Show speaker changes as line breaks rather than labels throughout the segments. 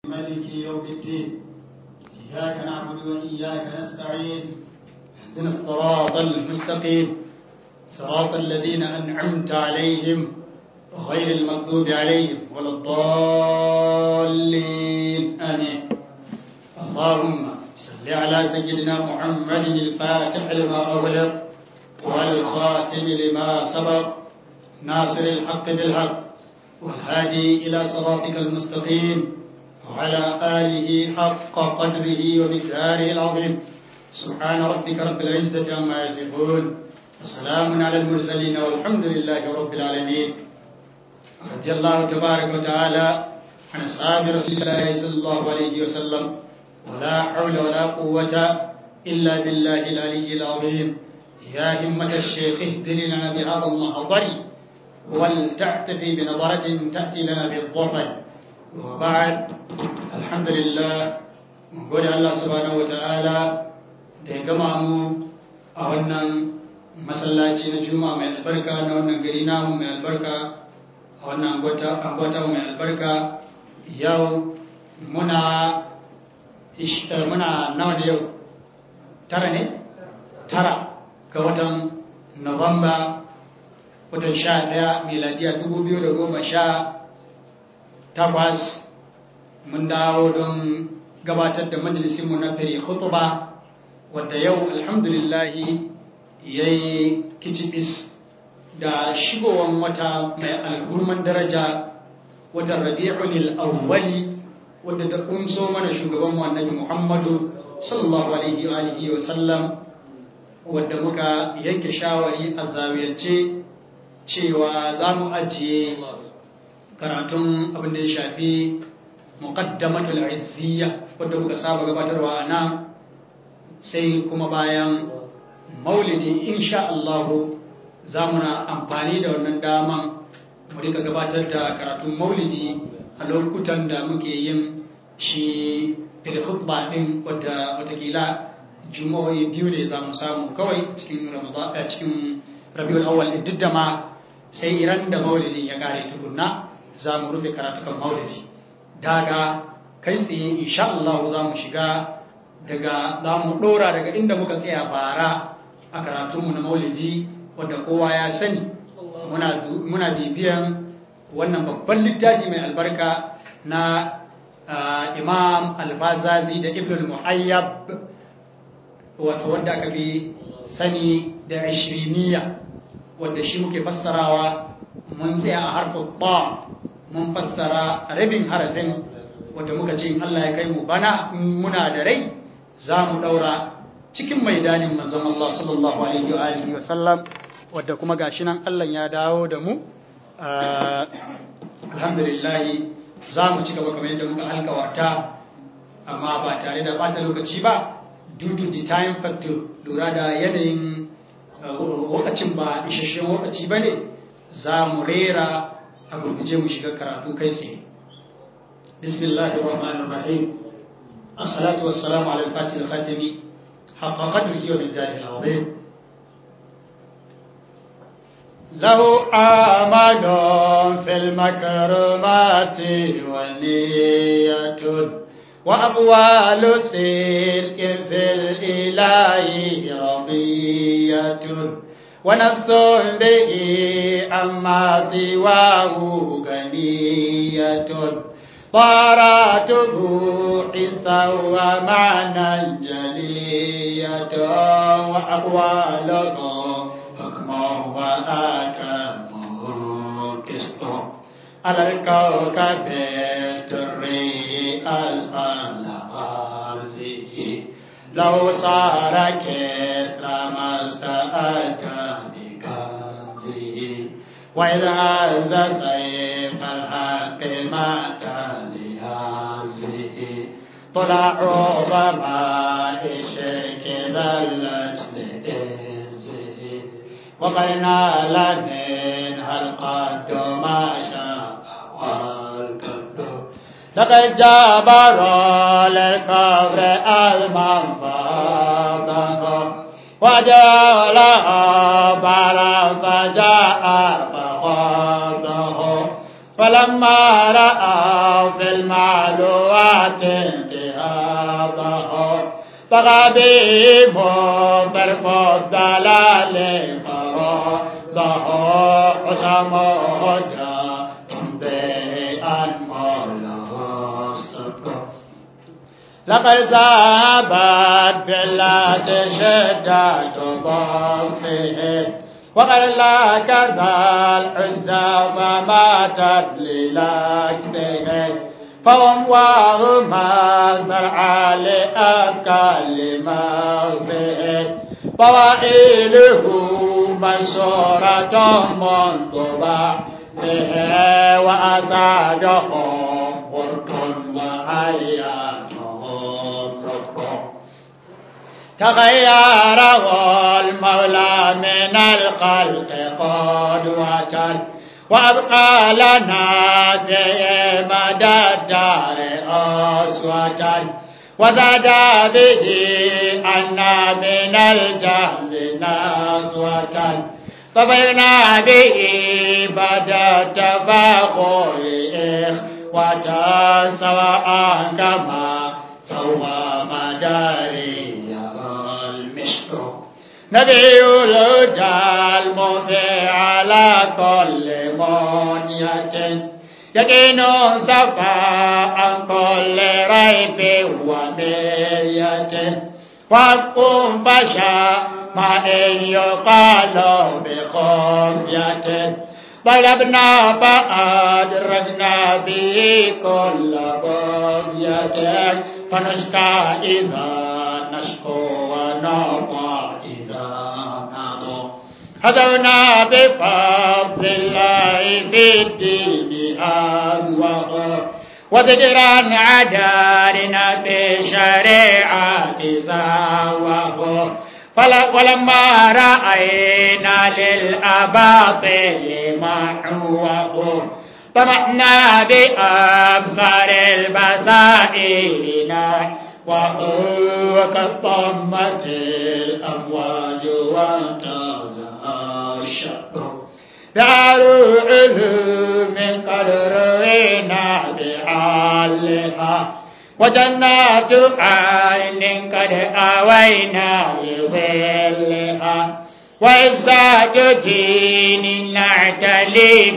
مالك يوم الدين إياك نعبد وإياك نستعين اهدنا الصراط المستقيم صراط الذين أنعمت عليهم غير المغضوب عليهم ولا الضالين آمين اللهم صل على سيدنا محمد الفاتح لما أغلق والخاتم لما سبق ناصر الحق بالحق والهادي إلى صراطك المستقيم وعلى آله حق قدره ومقداره العظيم سبحان ربك رب العزة عما يصفون وسلام على المرسلين والحمد لله رب العالمين رضي الله تبارك وتعالى عن أصحاب رسول الله صلى الله عليه وسلم ولا حول ولا قوة إلا بالله العلي العظيم يا همة الشيخ اهدر لنا بهذا المحضر ولتعتفي بنظرة تأتي لنا بالظفر وبعد الحمد لله gode Allah subhanahu wa ta'ala da ya gama mu a wannan masallaci na juma'a mai albarka na wannan gari namu mai albarka a wannan angwata mai albarka yau muna muna nawa da yau tara ne tara ga watan Nuwamba watan sha ɗaya miladiya dubu biyu da goma sha takwas mun dawo don gabatar da majalisinmu na fere hutuba wadda yau alhamdulillahi ya yi kicibis da shigowan wata mai alhurman daraja watan rabi'ul awwali wadda ta kunso mana shugaban annabi muhammadu sallallahu alaihi wa sallam wadda muka yanke shawari a zawiyance cewa za mu ajiye karatun abin da ya shafi muqaddamatul izziya wadda muka saba gabatarwa a nan sai kuma bayan maulidi insha Allah za mu na amfani da wannan daman mu rika gabatar da karatun maulidi a lokutan da muke yin shi fil khutba din wadda watakila juma'o'i biyu ne za mu samu kawai cikin ramadan cikin rabiul awwal duk da ma sai iran da maulidin ya kare tukunna za mu rufe karatukan maulidi daga kai tsaye insha Allah za mu shiga daga za mu dora daga inda muka tsaya bara a karatunmu na maulidi wadda kowa ya sani muna bibiyan wannan babban littafi mai albarka na imam alfazazi da ibn al-muhayyab wato wadda aka bi sani da ishiriniya wadda shi muke fassarawa mun tsaya a harfin ba mun fassara rabin harafin wadda muka ce Allah ya kai mu bana muna da rai za mu daura cikin maidanin manzon Allah sallallahu alaihi wa alihi wa sallam wadda kuma gashi nan Allah ya dawo da mu alhamdulillah za mu ci gaba kamar yadda muka alkawarta amma ba tare da bata lokaci ba due to the time factor lura da yanayin lokacin ba isasshen lokaci ba ne za mu rera a gurguje mu shiga karatu kai tsaye bismillahir rahmanir rahim assalatu wassalamu ala al-fatih al-khatimi haqqa qadrihi wa bidahi al-azim له آمال في المكرمات ونية وأقوال صدق في الإله رضية ونفس به أما سواه غنية طاراته حسا ومعنى جلية وأقواله حكما وآكامه كسط على الكوكب الدري أسفل أرضه لو صار كسر ما استأتى بكنزه وإذا هز سيف الحق مات لهذه طلع ظماء الشرك ذلت لإزه وقلنا لمنها القد ما شاء والكد لقد جبر للكفر المنفضة وجعل بلا فجاء فخاضه فلما رأى في المعلوم الخلوات انتهاضه فغبيب برق الضلال فراضه حسمه جاء تمضي مولاه الصبر لقد ذهبت بالله شدة ضعفه وقال لا كذا العزى فماتت للكنه فهم وهما زرع لأكل مغفه فوائله منصورة منطبع به وأسعدهم برد وعياتهم رفق تغيره المولى من الخلق قدوة وأبقى لنا في مدى الدار أسوة وزاد به أن من الجهل نزوة فبينا به بدا تفاخر إخوة سواء كما سوى مداري المشكر نبي الهدى المضي على كل منية يقين صفاء عن كل ريب ومرية وحق فشا ما إن يقال بخفية طلبنا فأدركنا به كل بغية فنشكى إذا نشكو ونطع إذا نطع هدونا بفضل الله في الدين أهوه وذكرا عدارنا بشريعة زاوه ولما رأينا للأباطل محوه طمعنا بأبصار البصائر وهو كالطمة الأمواج وانتزع الشق دار علوم قد روينا بحالها وجنات عين قد أوينا لظلها وعزات دين نعتلي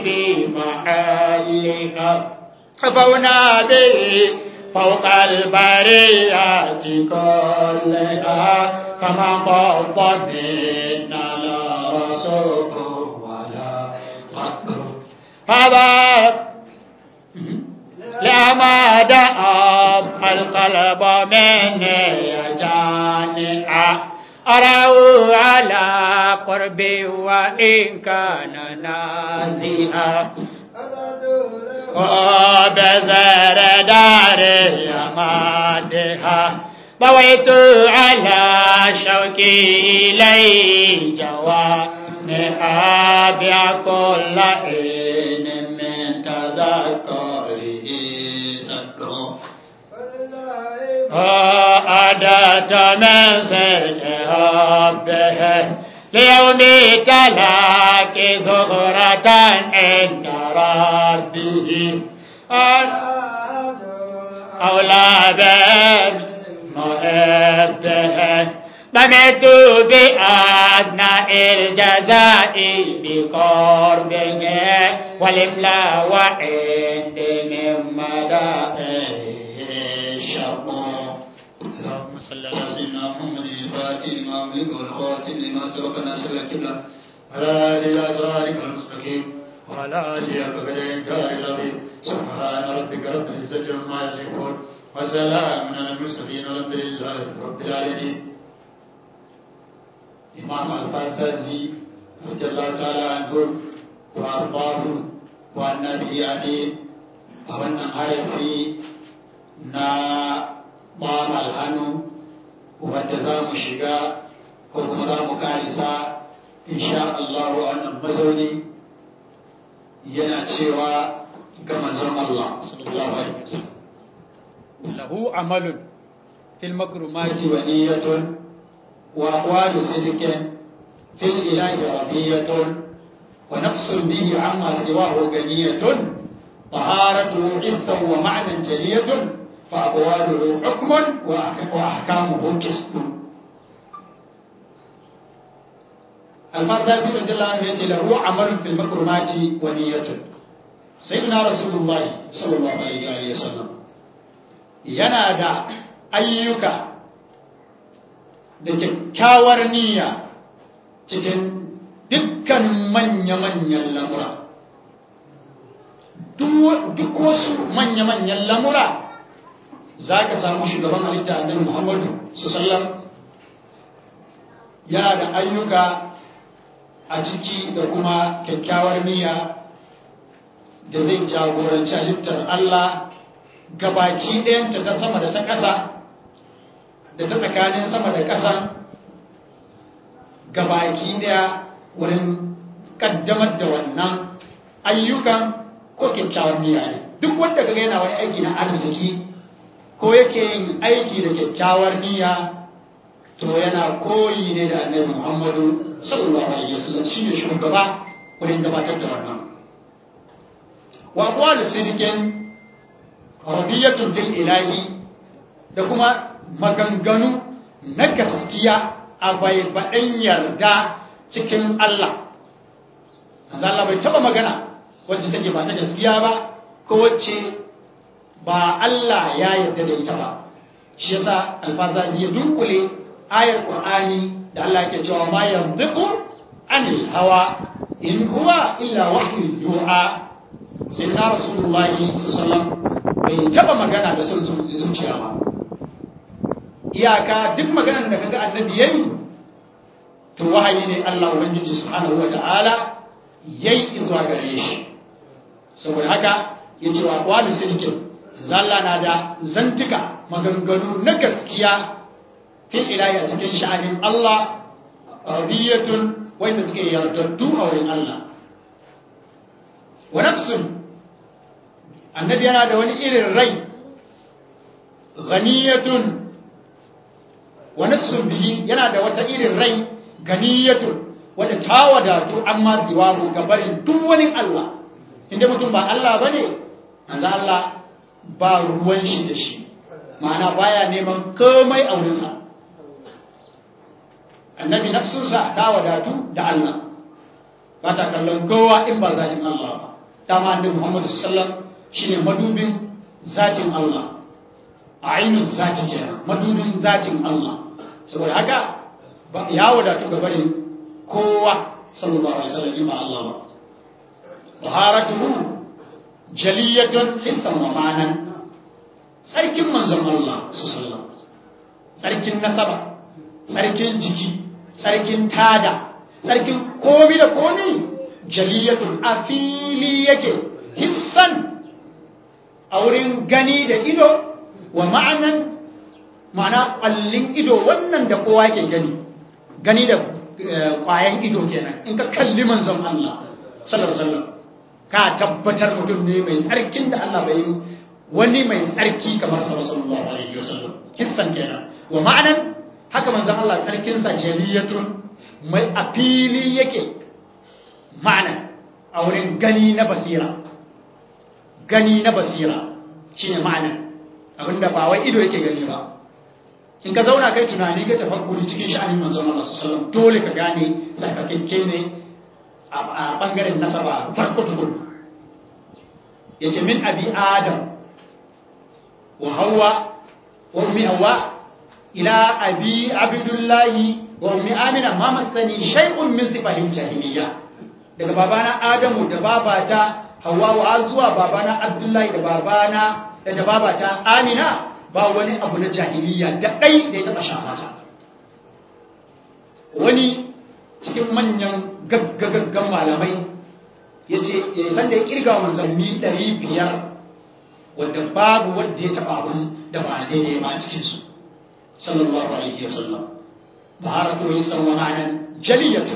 بمحلها خفونا به فوق البريات كلها كما فض منا لا رسول ولا فقر هذا لما دعب القلب من يجانع أراه على قربي وإن كان نازئا وبذر دار يمادها طويت على شوكي إلي جوانها بكل حين من تذكره سكر وأدت من سرك به ليوم تلاك ثغرة عند ربه أولادا مؤبته بمت بأدنى الجزاء بقربه والإملاء وعند من مدائه الشر اللهم صل على سيدنا محمد الفاتح لما أملك والخاتم لما سبق ناصر الكبلة على آله الأسرارك المستقيم وعلى آله كفرين العظيم سبحان ربك رب العزة عما يصفون وسلام على المرسلين والحمد لله رب العالمين إمام الفاسازي رضي الله تعالى عنه وأرضاه والنبي عليه أولا حرفي na ɓamal hannu wanda za mu shiga ko kuma za mu karisa insha Allah wannan mazauni yana cewa ga manzon Allah sallallahu alaihi wasallam
lahu amalun fil makrumati
wa niyyatun wa aqwalu sidqin fil ilahi radiyatun wa nafsun bihi amma siwahu ganiyatun طهارته عزا ومعنى جلية فأقواله حكم وأحكامه قسط الفرد رضي الله عنه يأتي له عمل في المكرمات ونية سيدنا رسول الله صلى الله عليه وسلم ينادى أيك da kyakkyawar niyya cikin dukkan manya-manyan lamura duk wasu manya-manyan lamura za ka samu shugaban halitta annabi muhammadu su sallam yana da ayyuka a ciki da kuma kyakkyawar niyya da zai jagoranci halittar Allah gabaki ɗayanta ta sama da ta ƙasa da ta tsakanin sama da ƙasa gabaki ɗaya wurin ƙaddamar da wannan ayyukan ko kyakkyawar niyya ne duk wanda kaga yana wani aiki na arziki ko yake yin aiki da kyakkyawar niyya to yana koyi ne da annabi Muhammadu sallallahu alaihi wasallam shine shugaba wurin gabatar da wannan wa aqwal sidqin radiyatun fil ilahi da kuma maganganu na gaskiya a baibaɗin yarda cikin Allah manzo Allah bai taba magana wacce take ba ta gaskiya ba ko wacce ba Allah ya yarda da ita ba shi yasa alfazazi ya dunkule ayar qur'ani da Allah ke cewa ma yanziqu anil hawa in huwa illa wahyu yu'a sayyidina rasulullahi sallallahu bai taba magana da son zuciya ba iyaka duk maganar da kaga annabi yayi to wahayi ne Allah ubangiji subhanahu wata'ala yayi zuwa gare shi saboda haka yace wa qalu sidqin zalla na da zantuka maganganu na gaskiya fil ilahi a cikin sha'anin Allah radiyatun wanda suke yardattu a wurin Allah wa nafsun annabi yana da wani irin rai ghaniyatun wa nafsun bihi yana da wata irin rai ganiyatun wadda ta wadatu amma siwahu gabarin duk wani Allah inda mutum ba Allah bane manzo Allah ba ruwan shi da shi ma'ana baya neman komai a wurinsa annabi nafsunsa ta wadatu da Allah ba ta kallon kowa in ba zatin Allah ba dama annabi Muhammad sallallahu shine madubin zatin Allah a ainihin zati kenan madubin zatin Allah saboda haka ya wadatu ga barin kowa sallallahu alaihi wasallam in ba Allah ba taharatuhu jaliyatun hissan wa ma'anan sarkin manzon Allah sallallahu sarkin nasaba sarkin jiki sarkin tada sarkin komi da komi jaliyatun a fili yake hissan a wurin gani da ido wa ma'anan ma'ana ƙwallin ido wannan da kowa ke gani gani da ƙwayan ido kenan in ka kalli manzon Allah sallallahu alaihi ka tabbatar mutum ne mai tsarkin da Allah bai wani mai tsarki kamar sa sallallahu alaihi wasallam hissan kenan wa ma'anan haka manzon Allah tsarkinsa jaliyatun mai a fili yake ma'ana a wurin gani na basira gani na basira shine ma'ana abinda ba wai ido yake gani ba in ka zauna kai tunani ka tafakkuri cikin sha'anin manzon Allah sallallahu dole ka gane tsarkakekke ne a bangaren nasaba farko tukun yace min abi adam wa hawa wa ummi hawa ila abi abdullahi wa ummi amina ma masani shay'un min sifatil jahiliya daga babana adamu da babata hawa wa zuwa babana abdullahi da babana da babata amina ba wani abu na jahiliya da dai da ya taba shafata wani cikin manyan gaggagaggan malamai ya ce ya san da ya kirga manzanni 500 wanda babu wanda ya taba abin da ba daidai ba a cikinsu sallallahu alaihi wasallam طهارته يسر ومعنى جلية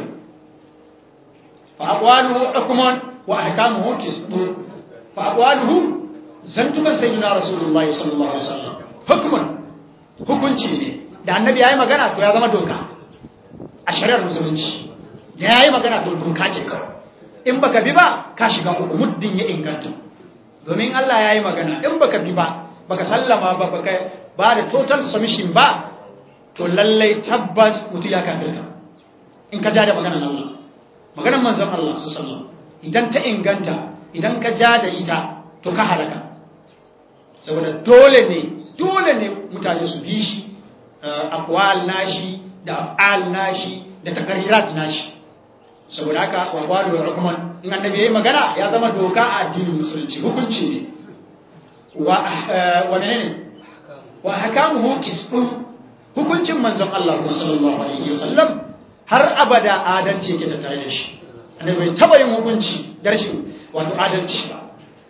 فأقواله حكم وأحكامه كسب فأقواله زنتك سيدنا رسول الله صلى الله عليه وسلم حكما hukunci ne da annabi yayi magana to ya zama doka a shari'ar musulunci da yayi magana to doka ce kawai in baka bi ba ka shiga uku muddin ya inganta domin Allah ya yi magana in baka bi ba baka sallama ba baka ba da total submission ba to lallai tabbas mutu ya kafirka in ka ja da maganar Allah maganar manzon Allah su sallam idan ta inganta idan ka ja da ita to ka halaka saboda dole ne dole ne mutane su bi shi akwal nashi da af'al nashi da takarirat nashi saboda haka wa qalu hukman in annabi yayi magana ya zama doka a addinin musulunci hukunci ne wa wa menene wa hakamuhu qisdu hukuncin manzon Allah sallallahu alaihi wasallam har abada adalci yake tattare da shi annabi bai taba yin hukunci da rashin wato adalci ba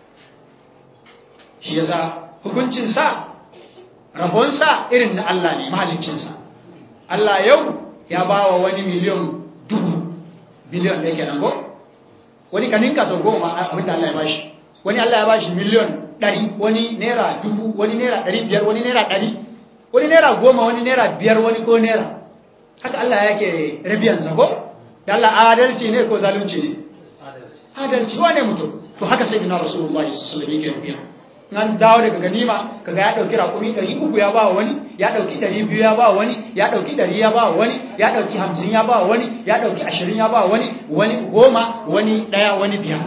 shi yasa hukuncin sa rabon sa irin na Allah ne mahaliccin sa Allah yau ya bawa wani miliyon dubu biliyon da yake nan ko wani kaninka sau goma abinda Allah ya bashi wani Allah ya bashi miliyon ɗari wani naira dubu wani naira ɗari biyar wani naira ɗari wani naira goma wani naira biyar wani ko naira haka Allah yake rabiyansa ko da Allah adalci ne ko zalunci ne adalci wane mutum to haka sai ina rasulullah sallallahu alaihi wasallam yake rabiya nan dawo daga ganima kaga ya dauki rakumi 300 ya ba wani ya dauki 200 ya ba wani ya dauki 100 ya ba wani ya dauki 50 ya ba wani ya dauki 20 ya ba wani wani goma wani daya wani biyar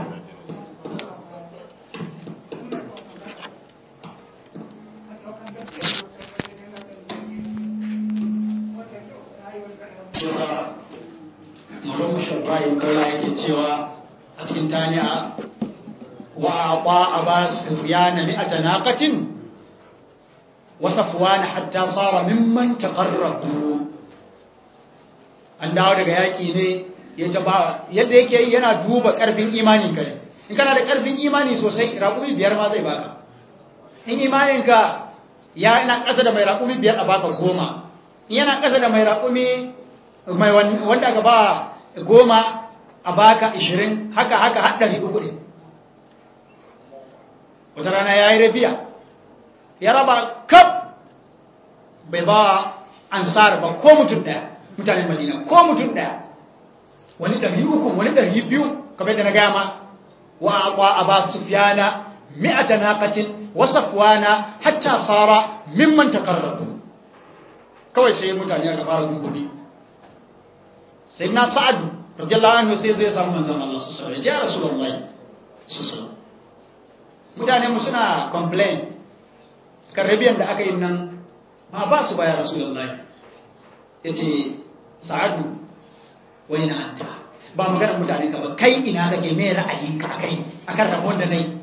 Malamu Shabbayin Kaula yake cewa a cikin taniya wa aqa aba sufyan mi'ata naqatin wa safwan hatta sara mimman taqarrabu an dawo daga yaki ne ya taba yadda yake yi yana duba karfin imanin ka ne in kana da karfin imani sosai raƙumi biyar ma zai baka in imanin ka ya ina ƙasa da mai raƙumi biyar a baka goma in yana ƙasa da mai raƙumi mai wanda aka ba goma a baka ishirin haka haka haɗari uku ne wata rana ya yi rabiya ya raba kaf bai ba ansar ba ko mutum ɗaya mutanen madina ko mutum ɗaya wani ɗari uku wani ɗari biyu kamar da na gama wa akwa a ba su fiyana mi'ata naqatin wa safwana hatta sara mimman takarrabu kawai sai mutane aka fara gungumi sai na sa'adu radiyallahu anhu sai zai samu manzon Allah sallallahu alaihi wasallam ya rasulullahi sallallahu mutane mu suna complain kan rabiyan da aka yi nan ma ba su baya rasulullahi yace sa'adu wai na anta ba maganar mutane ka ba kai ina kake me ra'ayinka akai akan rabon da nayi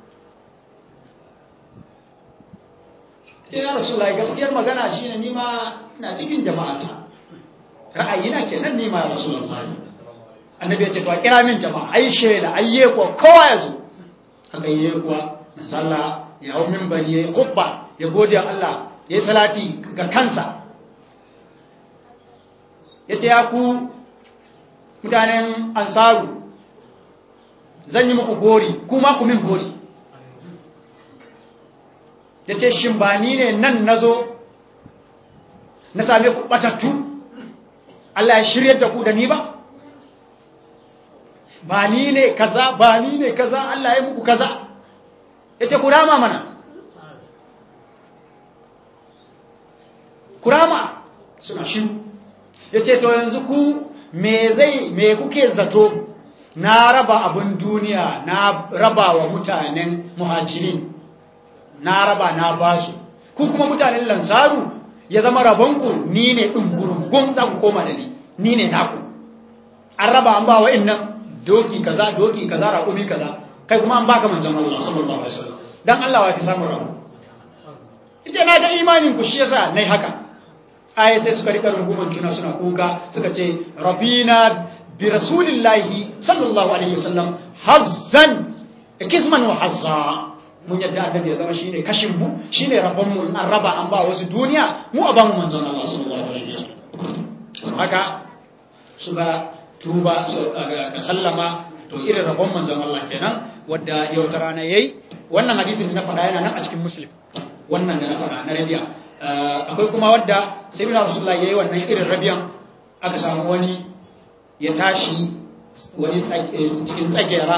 sai ya rasulullahi gaskiyar magana shine ni ma ina cikin jama'ata ra'ayina kenan ni ma rasulullahi annabi ya ce to kira min jama'a ai shela ayye ko kowa ya zo haka yi kuwa sallah ya hau minbari ya yi kubba ya gode Allah ya yi salati ga kansa ya ce ya ku mutanen ansaru zan yi muku gori kuma ku min gori ya ce shin ba ni ne nan na zo na same ku batattu Allah ya shirya da ku da ni ba ba ni ne kaza ba ni ne kaza Allah ya muku kaza yace kurama mana kurama suna shi yace to yanzu ku me zai me kuke zato na raba abun duniya na raba wa mutanen muhajirin na raba na basu ku kuma mutanen lansaru ya zama rabonku ni ne ɗungurungun za ku koma da ni ni ne naku an raba an ba wa innan doki kaza doki kaza raƙumi kaza kai kuma an baka manzon Allah sallallahu alaihi wasallam dan Allah wa fi samu rabu ita na ga imanin ku shi yasa nayi haka ai sai suka rika runguman juna suna kuka suka ce rabbina bi rasulillahi sallallahu alaihi wasallam hazzan kisman wa hazza mun yadda annabi ya zama shine kashin mu shine rabon mu an raba an ba wasu duniya mu a ba mu manzon Allah sallallahu alaihi wasallam haka suka tuba ka sallama to irin rabon manzon Allah kenan wadda yau ta rana yayi wannan hadisin da na faɗa yana nan a cikin muslim wannan da na faɗa na rabiya akwai kuma wadda sai bin rasulullah yayi wannan irin rabiyan aka samu wani ya tashi wani cikin tsagera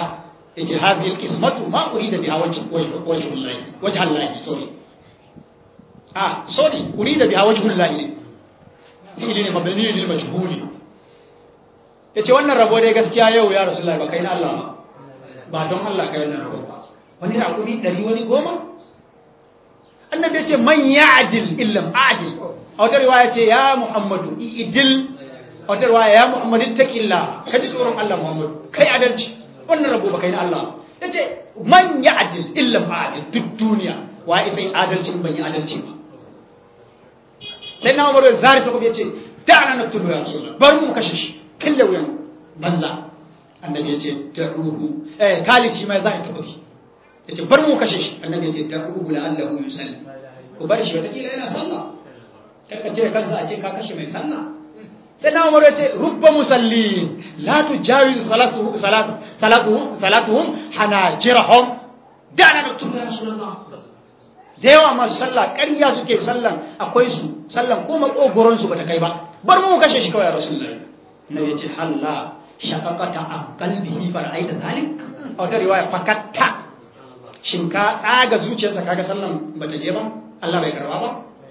yace hadhihi alqismatu ma urida biha wajh wajh Allah wajh Allah sorry ah sorry urida biha wajh Allah ne fi'li ne mabni lil majhuli yace wannan rabo dai gaskiya yau ya rasulullahi ba kai na Allah ba ba don Allah kai wannan rabo ba wani raƙumi ɗari wani goma annabi ya ce man ya'dil illam a'dil a wata riwaya ce ya muhammadu idil a wata riwaya ya muhammadu taqilla ka ji tsoron Allah muhammadu kai adalci wannan rabo ba kai na Allah ya ce man ya'dil illam a'dil duk duniya wa isa yin adalci ban yi adalci ba sai na umaru zari ta kuma ya ce da'ana naqtulu ya rasulullah bar mu kashe shi killa wuyan banza annabi ya ce da'uhu eh khalid shi ma za a tafi ya ce bar mu kashe shi annabi ya ce da'uhu la'allahu yusalli ku bar shi watakila yana sallah karka cire kansa a ce ka kashe mai sallah sai na umaru ya ce rubba musallin la tujawiz salatu salatu salatu salatuhum hanajirahum da'ana naqtulu ya rasulullah da yawa masu sallah ƙarya suke sallan akwai su sallan ko makogoron su bata kai ba bar mu kashe shi kawai rasulullahi na yace halla shaqaqata an qalbihi fara'aita zalik a wata riwaya fakatta shin ka tsaga zuciyarsa kaga sallan bata je ba Allah bai karba ba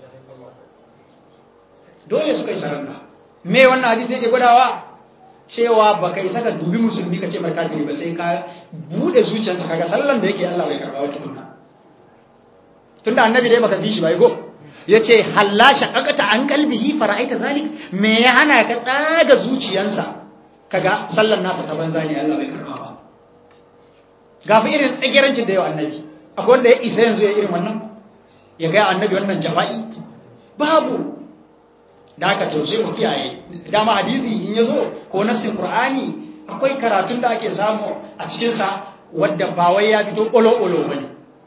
dole suka yi saranda me wannan hadisi yake gwadawa cewa baka isa ka dubi musulmi ka ce mai kafiri ba sai ka bude zuciyarsa kaga sallan da yake Allah bai karba wata kunna tunda annabi dai baka fi shi bai go yace halla shaqaqata an qalbihi fara'aita zalik me ya hana ka tsaga zuciyansa kaga sallan nasa ta banza ne Allah bai karba ba gafi irin tsagirancin da yau annabi akwai wanda ya isa yanzu ya irin wannan ya ga annabi wannan jafa'i babu da aka to sai mu kiyaye dama hadisi in yazo ko nassin qur'ani akwai karatun da ake samu a cikin sa wanda ba wai ya fito olo olo bane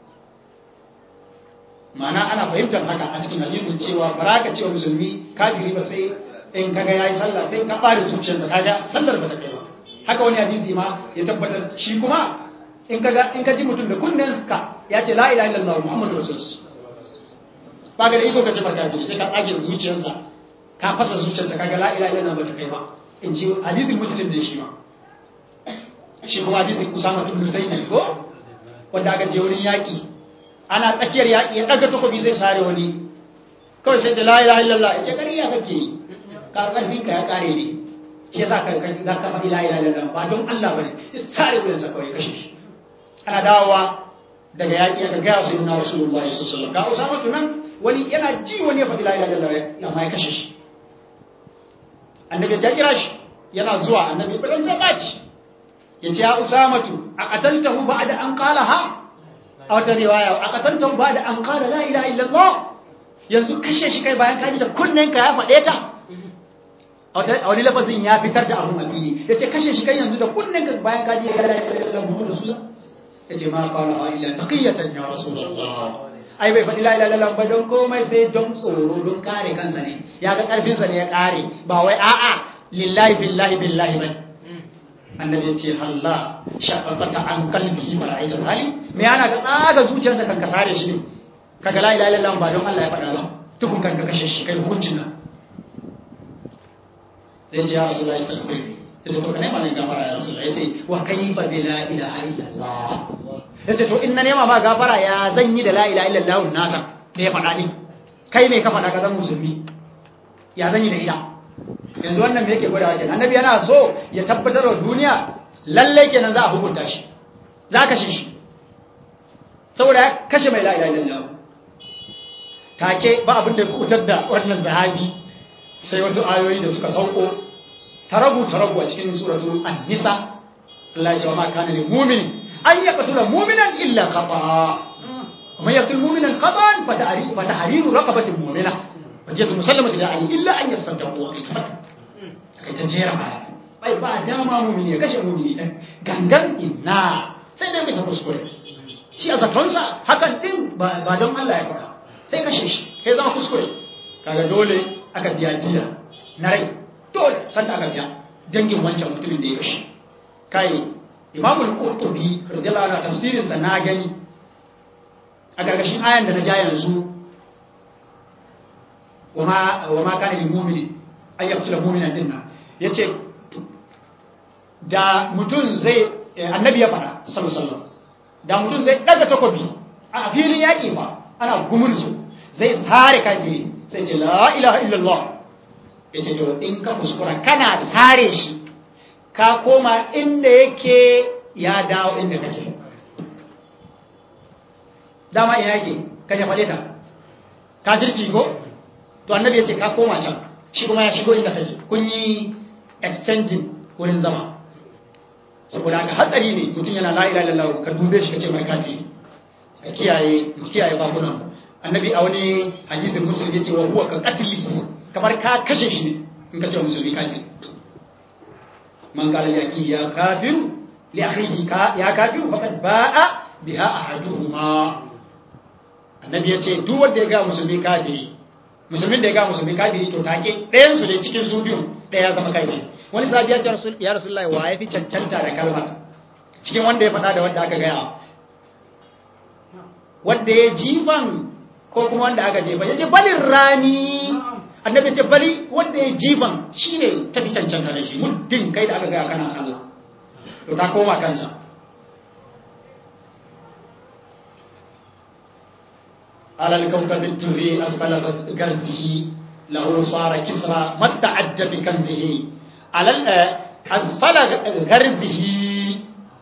ma'ana ana fahimtar haka a cikin hadisin cewa baraka cewa musulmi kafiri ba sai in kaga yayi sallah sai ka bare zuciyarsa kaga sallar ba ta kai ba haka wani hadisi ma ya tabbatar shi kuma in kaga in ka ji mutum da kunnen ka ya ce la ilaha illallah muhammadu rasulullah ba ga da ido ka ce ba kafiri sai ka tsage zuciyarsa ka fasa zuciyarsa kaga la ilaha illallah ba ta kai ba in ji hadisin muslim ne shi ma shi kuma hadisin usama ibn zaid ko wanda aka je wurin yaki ana tsakiyar yaƙi ya ɗaga takobi zai sare wani kawai sai ce la ilaha illallah ya ce ƙarya kake yi ka ƙarfin ka ya ƙare ne shi yasa ka ƙarfi za ka faɗi la ilaha illallah ba don Allah bane ya sare wuyan sa kawai kashe shi ana dawowa daga yaƙi aka gaya sai na rasulullahi sallallahu alaihi wasallam ga usama tunan wani yana ji wani ya faɗi la ilaha illallah amma ya kashe shi annabi ya kira shi yana zuwa annabi ba dan sai baci ya ce ya usamatu a qataltahu ba'da an qalaha a wata riwaya a katantar ba da an kara la ilaha illallah yanzu kashe shi kai bayan kaji da kunnen ka ya faɗe ta a wani lafazin ya fitar da abun abini ya ce kashe shi kai yanzu da kunnen ka bayan kaji ya la ilaha illallah muhammadu rasulullah ya ce ma fara ha illa taqiyatan ya rasulullah ai bai faɗi la ilaha illallah ba don komai sai don tsoro don kare kansa ne ya ga karfin sa ne ya kare ba wai a'a lillahi billahi billahi bai annabi ya ce halla shaqaqata an qalbihi wa ra'ayta hali me ana ga tsaga zuciyarsa kan ka sare shi ne kaga la ilaha illallah ba don Allah ya faɗa ba tukun kan ka kashe shi kai hukuncin nan sai ya rasulullahi sallallahu alaihi wasallam yace to kana ma ne gafara ya rasulullahi yace wa kayfa bi la ilaha illallah yace to in na nema ma gafara ya zan yi da la ilaha illallah nasa da ya faɗa ni kai me ka faɗa ka zan musulmi ya zan yi da ita yanzu wannan me yake gwada kenan annabi yana so ya tabbatar wa duniya lalle kenan za a hukunta shi za ka kashe shi saboda ya kashe mai la'ila illallah take ba abin da kutar da wannan zahabi sai wasu ayoyi da suka sauko tarabu tarabu a cikin suratu an-nisa Allah ya ce ma kana lil mu'min an yaqtula mu'minan illa khata'a ومن يقتل مؤمنا خطأ فتحرير رقبة مؤمنة وجهة مسلمة لا عليه إلا أن يصدقوا وقيتمت kai ta jera baya bai ba dama mumini ya kashe mumini ɗan gangan inna sai dai bisa kuskure shi a zatonsa hakan ɗin ba don Allah ya faɗa sai kashe shi kai zama kuskure kaga dole aka biya jiya na rai dole sanda aka biya dangin wancan mutumin da ya kashe kai imamul qurtubi radiyallahu anhu tafsirin sa na gani a gargashin ayan da na ja yanzu wama wama kana lil mu'mini ay yaqtula mu'minan dinna yace da mutum zai annabi ya faɗa sallallahu da mutum zai daga takobi a filin yaƙi ba ana gumurzu zai sare kafiri sai ce la ilaha illallah ya ce to in ka kuskura kana sare shi ka koma inda yake ya dawo inda kake dama ina yake ka ya faɗe ta kafirci ko to annabi ya ce ka koma can shi kuma ya shigo inda kake kun yi exchanging wurin zama saboda haka hatsari ne mutum yana la ilaha illallah ka dube shi kace mai kafiri ka kiyaye kiyaye bakunan annabi a wani hadisin musulmi yace wa huwa ka qatli kamar ka kashe shi ne in ka ce musulmi kafiri man qala li akhi ya kafir li akhihi ka ya kafir faqad ba'a biha ahaduhuma annabi yace duk wanda ya ga musulmi kafiri musulmin da ya ga musulmi kafiri to take ɗayan su ne cikin su biyun ɗaya ya zama kafiri wani sahabi ya ce rasul ya rasulullahi wa ya fi cancanta da kalma cikin wanda ya faɗa da wanda aka gaya wanda ya jifan ko kuma wanda aka jefa ya ce balin rami annabi ce bali wanda ya jifan shi ne tafi cancanta da shi muddin kai da aka gaya kana sallah to ta koma kansa alal kawkabin turi asfala garzihi lahu sara kisra masta'adda bi kanzihi alal asfala garzihi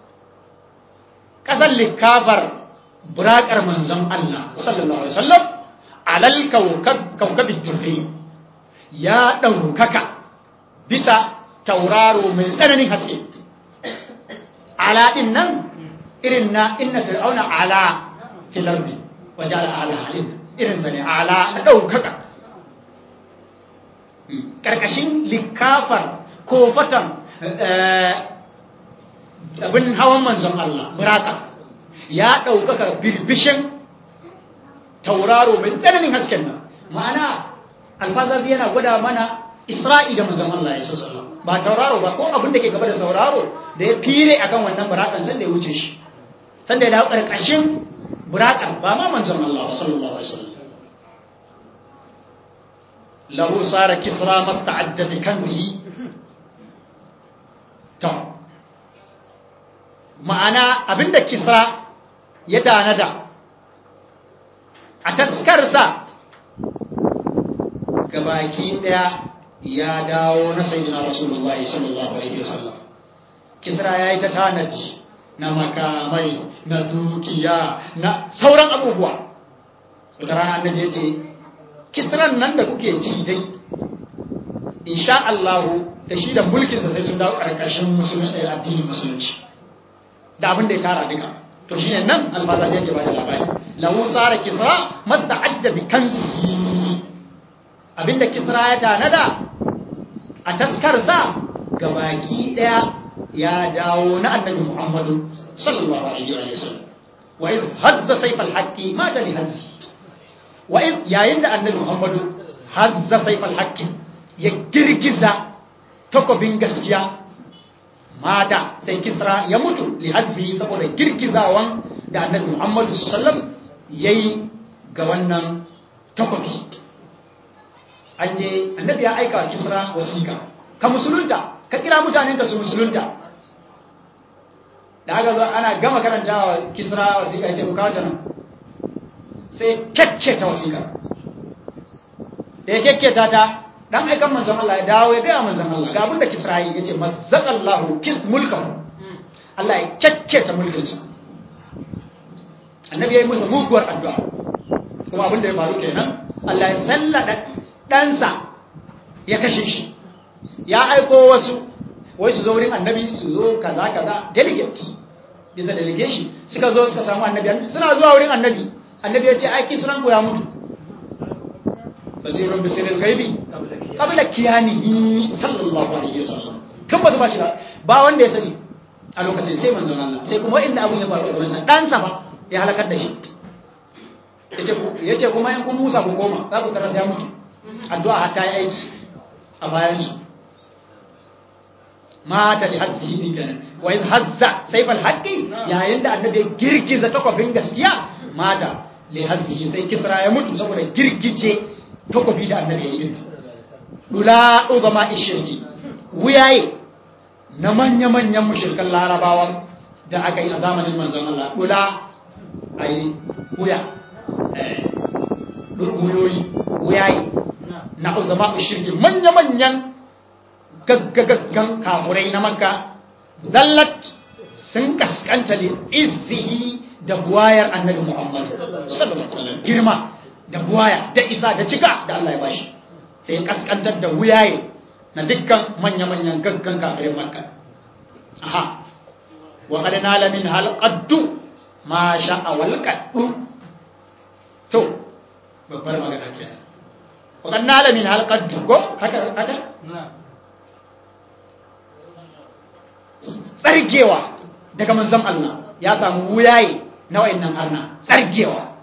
kasan likafar burakar manzon Allah sallallahu alaihi wasallam alal kaukabin turri ya ɗaukaka bisa tauraro mai tsananin haske ala ɗin nan irin na inna fir'auna ala filarbi waje ala ala halin irin sa ne ala na ɗaukaka ƙarƙashin likafar ko fatan abin hawan manzon Allah buraka ya ɗaukaka birbishin tauraro mai tsananin hasken nan ma'ana alfazazi yana gwada mana isra'i da manzon Allah ya sassa ba tauraro ba ko abin da ke gaba da sauraro da ya fire akan wannan burakan sanda ya wuce shi sanda ya dawo ƙarƙashin burakan ba ma manzon Allah ba sallallahu alaihi wasallam lahu sara kisra masta'adda bi kanzihi to ma'ana abinda kisra ya tanada a taskarsa gabaki daya ya dawo na sayyidina rasulullah sallallahu alaihi wasallam kisra yayi ta tanaji na makamai na dukiya na sauran abubuwa wata rana annabi ya ce kisran nan da kuke ci dai insha Allah da shi da mulkinsa sai sun dawo karkashin musulunci addinin musulunci da abin da ya tara duka to shine nan alfaza da yake bada labari lahu sara kisra masta'adda bi kanzihi abinda kisra ya tanada a taskarsa gabaki daya ya dawo na annabi muhammadu sallallahu alaihi wa sallam wa idh hazza sayfal haqqi mata li hazzi wa idh yayin da annabi muhammadu hazza sayfal haqqi ya girgiza takobin gaskiya mata sai kisra ya mutu li hazzi saboda girgizawan da annabi muhammadu sallam yayi ga wannan takobi an je annabi ya aika wa kisra wasiƙa ka musulunta ka kira mutanen ka su musulunta da aka zo ana gama karanta wa kisra wasiƙa ya ce ku kawo nan sai kyakketa wasiƙa da ya kyakketa ta dan aikan manzon Allah ya dawo ya gaya manzon Allah ga abinda kisra yi ya ce mazzaqallahu kis mulkahu Allah ya kyakketa mulkinsa annabi ya yi musu muguwar addu'a kuma abinda ya faru kenan Allah ya sallada ɗansa ya kashe shi ya aiko wasu wai su zo wurin annabi su zo kaza kaza delegate bisa delegation suka zo suka samu annabi suna zuwa wurin annabi annabi ya ce aiki sunan ku ya mutu basirun bisirin gaibi kabila kiyanihi sallallahu alaihi wasallam kan ba su ba shi ba wanda ya sani a lokacin sai manzon Allah sai kuma inda abun ya faru a gurinsa ɗansa ba ya halakar da shi ya ce kuma in kun musa ku koma za ku taras ya mutu addu'a hatta ya aiki a bayansu mata da hazzihi din kenan wa in hazza sayfal haqqi yayin da annabi ya girgiza takwabin gaskiya mata li hazzihi sai kisra ya mutu saboda girgice takwabi da annabi ya yi din dula ugama ishirki wuyaye na manya-manyan mushirkan larabawan da aka yi a zamanin manzon Allah dula a yi wuya wuyoyi wuyayi na uzama shirki manya-manyan gaggagaggan kafurai na makka zallat sun kaskanta ne izzihi da buwayar annabi muhammad girma da buwaya da isa da cika da Allah ya bashi sai kaskantar da wuyaye na dukkan manya-manyan gaggan kafirai makka aha wa qad nala min hal qaddu ma sha'a wal qaddu to babbar magana kenan wa qad nala min hal qaddu ko haka haka tsargewa daga manzon Allah ya samu wuyaye na wayannan arna tsargewa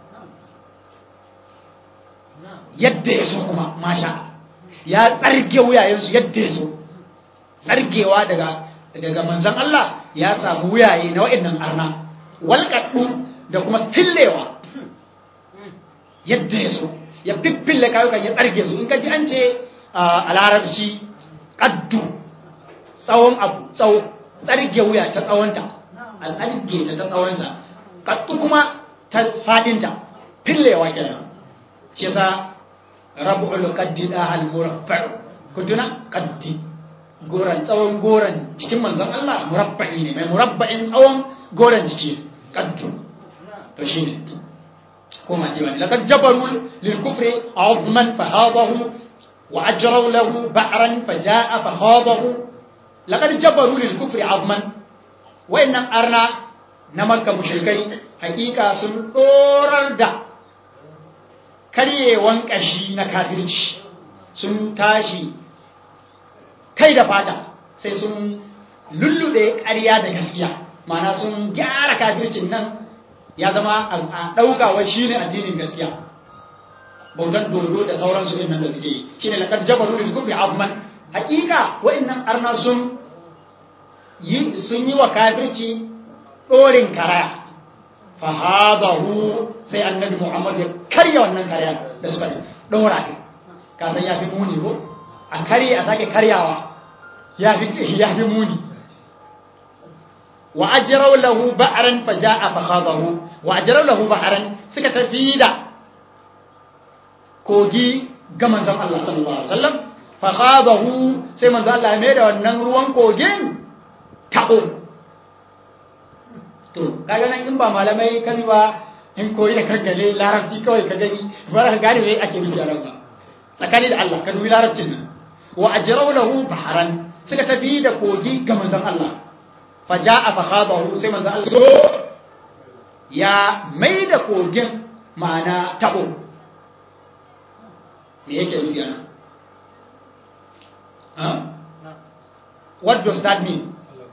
yadda ya so kuma masha ya tsarge wuyayensu yadda ya so tsargewa daga daga manzon Allah ya samu wuyaye na wayannan arna walqaddu da kuma fillewa yadda ya so ya fiffille kayukan ya tsarge su in ka ji an ce a larabci qaddu tsawon abu tsawo tsarge wuya ta tsawonta a tsarge ta ta tsawonsa kaddu kuma ta fadinta fillewa kenan shi yasa rabu'ul qaddi da hal muraffa kuduna qaddi goran tsawon goran cikin manzon Allah murabba'i ne mai murabba'in tsawon goran jiki qaddu to shine kuma diwani laqad jabaru lil kufri azman fahadahu wa ajraw lahu ba'ran fajaa fahadahu laqad jabaru lil kufri azman wayannan arna na makka mushrikai hakika sun dorar da karyewan kashi na kafirci sun tashi kai da fata sai sun lullube ƙarya da gaskiya mana sun gyara kafircin nan ya zama a ɗaukawa shi ne addinin gaskiya bautan dodo da sauransu ɗin nan da suke yi shi ne laƙar jabaru da kufi azman hakika wa'annan arna sun yi sun yi wa kafirci ɗorin karaya fahadahu sai annabi muhammad ya karya wannan karya da suka ɗora ɗin kasan ya fi muni ko a karye a sake karyawa ya fi muni wa ajirau lahu ba'aran fa ja'a fa khadahu wa ajirau lahu ba'aran suka tafi da kogi ga manzon Allah sallallahu alaihi wasallam fa khadahu sai manzon Allah ya mai da wannan ruwan kogin tabo to kaga nan in ba malamai kan ba in koyi da kankale larabci kawai ka gani ba ka gane me ake nufi a ran ba tsakani da Allah ka dubi larabcin nan wa ajrau lahu baharan suka tafi da kogi ga manzon Allah fa jaa fa khadahu sai manzon Allah so ya mai da kogin ma'ana tabo me yake nufi ana ha what does that mean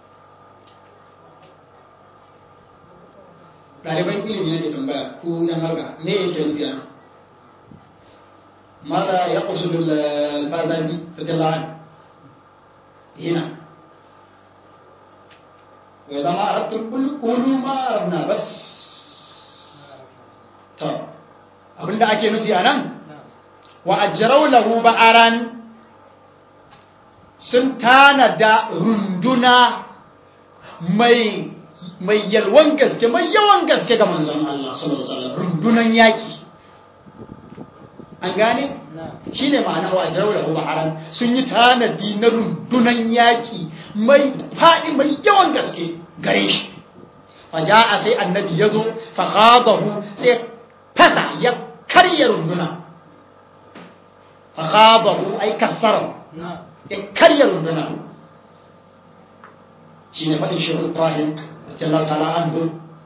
ɗaliban ilimi ne ke tambaya ko yan halka me yake nufi ana ماذا يقصد البازازي رضي الله عنه هنا وإذا ما أردتم قولوا ما أردنا بس طب abin da ake nufi a nan wa ajirau lahu ba'aran sun tanada runduna mai mai yalwan gaske mai yawan gaske ga manzon Allah sallallahu alaihi wasallam rundunan yaki an gane shi ne ma'ana wa ajiyar da baharan sun yi tanadi na rundunan yaƙi mai faɗi mai yawan gaske gare shi faja a sai annabi ya zo faƙaɓahu sai fasa ya karya runduna faƙaɓahu ai kassara ya karya runduna shi ne faɗin shi ibrahim jallar ta'ala an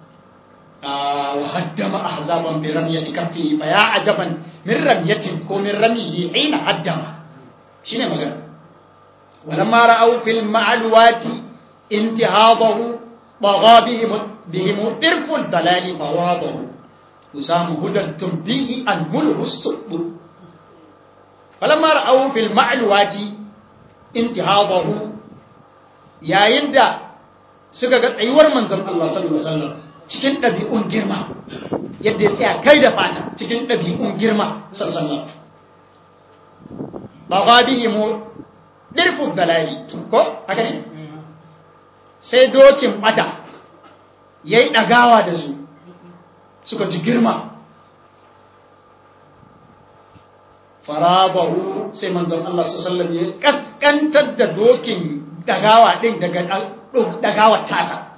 وهدم أحزابا برمية كفه فيا عجبا من رمية ومن رميه حين هدم شنو مغان ولما رأوا في المعلوات انتهاضه طغى بهم بهم إرف الضلال فواضه وسام هدى تمديه أنمله السب فلما رأوا في المعلوات انتهاضه يا يندى سكا أيور منزل الله صلى الله عليه وسلم cikin ɗabi'un girma yadda ya tsaya kai da fata cikin ɗabi'un girma sallallahu ba ga bihi mu ɗirfin dalali ko haka ne sai dokin ɓata ya yi ɗagawa da su suka ji girma farabahu sai manzon Allah sallallahu ya kaskantar da dokin ɗagawa ɗin daga ɗagawar tasa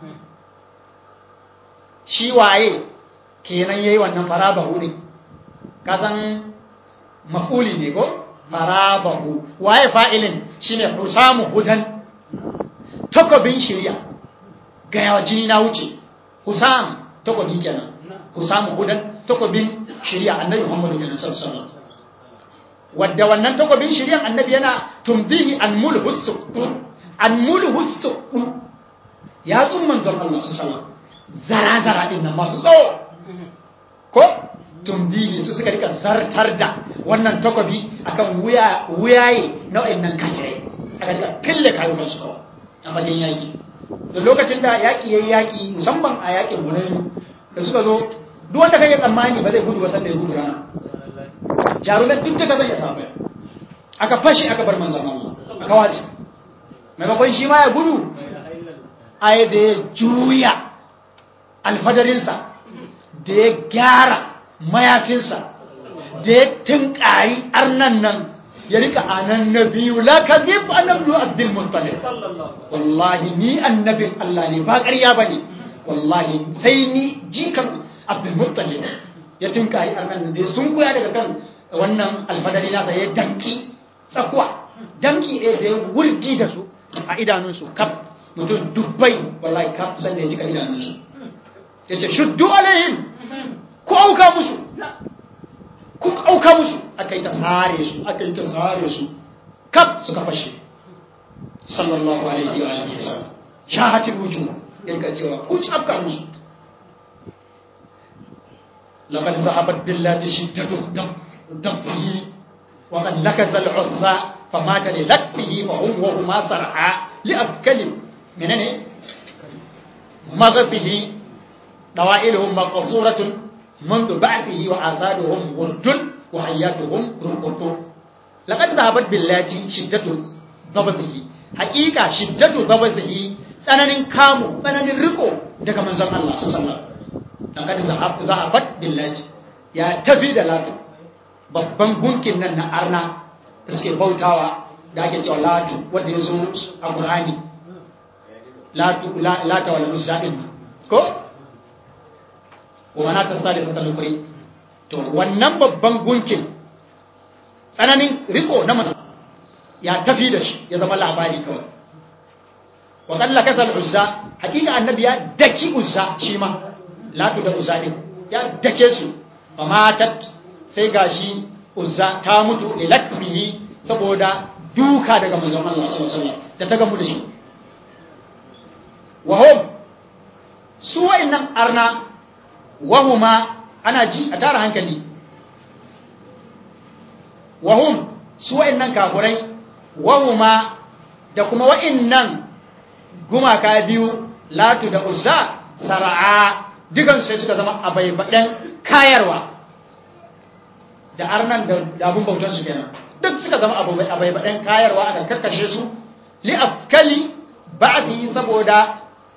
shi waye kenan yayi wannan farabahu ɗin kasan mafuli ne ko farabahu waye fa'ilin shine husamu hudan takobin shirya ga yawa jini na wuce husam takobi kenan husamu hudan takobin shirya annabi muhammadu kenan sallallahu alaihi wadda wannan takobin shiryan annabi yana tumbihi an mulhussu an mulhussu ya tsun manzon Allah su sallallahu zara zara din nan masu tsawo ko tumbihi su suka rika zartar da wannan takobi akan wuya wuyaye na wayannan kafirai aka rika fille kayukan su kawai a fagen yaki da lokacin da yaki yayi yaki musamman a yakin Hunayn da suka zo duk wanda kake tsammani ba zai gudu ba sanda ya gudu rana jarumai duk da zai ya samu aka fashi aka bar manzan Allah aka wace maimakon shi ma ya gudu ai da ya juya alfadarinsa da ya gyara mayafinsa da ya tunkari arnan nan ya rika anan na biyu la ka zif annablu abdul muttalib wallahi ni annabin Allah ne ba ƙarya bane wallahi sai ni jikan abdul muttalib ya tunkari arnan da sun kuya daga kan wannan alfadari nasa ya danki tsakuwa danki ɗaya da ya wurgi da su a idanunsu kaf mutum dubbai wallahi kaf san da ya cika idanunsu ya ce shuddu alayhim ku auka musu ku auka musu aka yi ta sare su aka yi ta sare su kaf suka fashe sallallahu alaihi wa alihi wasallam shahatul wujuh yanka cewa ku ci afka musu لقد ذهبت بالله شدة ضبه وقد نكث العزى فمات للكفه فهم وهما صرعا لأكل منني مغبه دوائلهم مقصورة منذ بعثه وآثارهم ورد وحياتهم ركض لقد ذهبت بالله شدة ضبطه حقيقة شدة ضبطه tsananin kamu tsananin riko daga manzon Allah sallallahu alaihi wasallam laqad zahabat billahi ya tafi da latu babban gunkin nan na arna da suke bautawa da ake cewa latu wanda ya zo a qur'ani latu lata wal uzza din ko wa mana ta sadi ta lokuri to wannan babban gunkin tsananin riko na manzo ya tafi da shi ya zama labari kawai wa kalla kasal uzza hakika annabi ya daki uzza shi ma latu da uzza din ya dake su fa matat sai gashi uzza ta mutu li lakbihi saboda duka daga manzon Allah sallallahu alaihi wasallam da ta gamu da shi wa hum su wa'annan arna wa huma ana ji a tara hankali wa hum su wa'annan kafurai wa huma da kuma wa'annan gumaka biyu latu da uzza sara'a dukan sai suka zama abaibaɗen kayarwa da arnan da abun bautan su kenan duk suka zama abaibaɗen kayarwa aka karkashe su li afkali ba'di saboda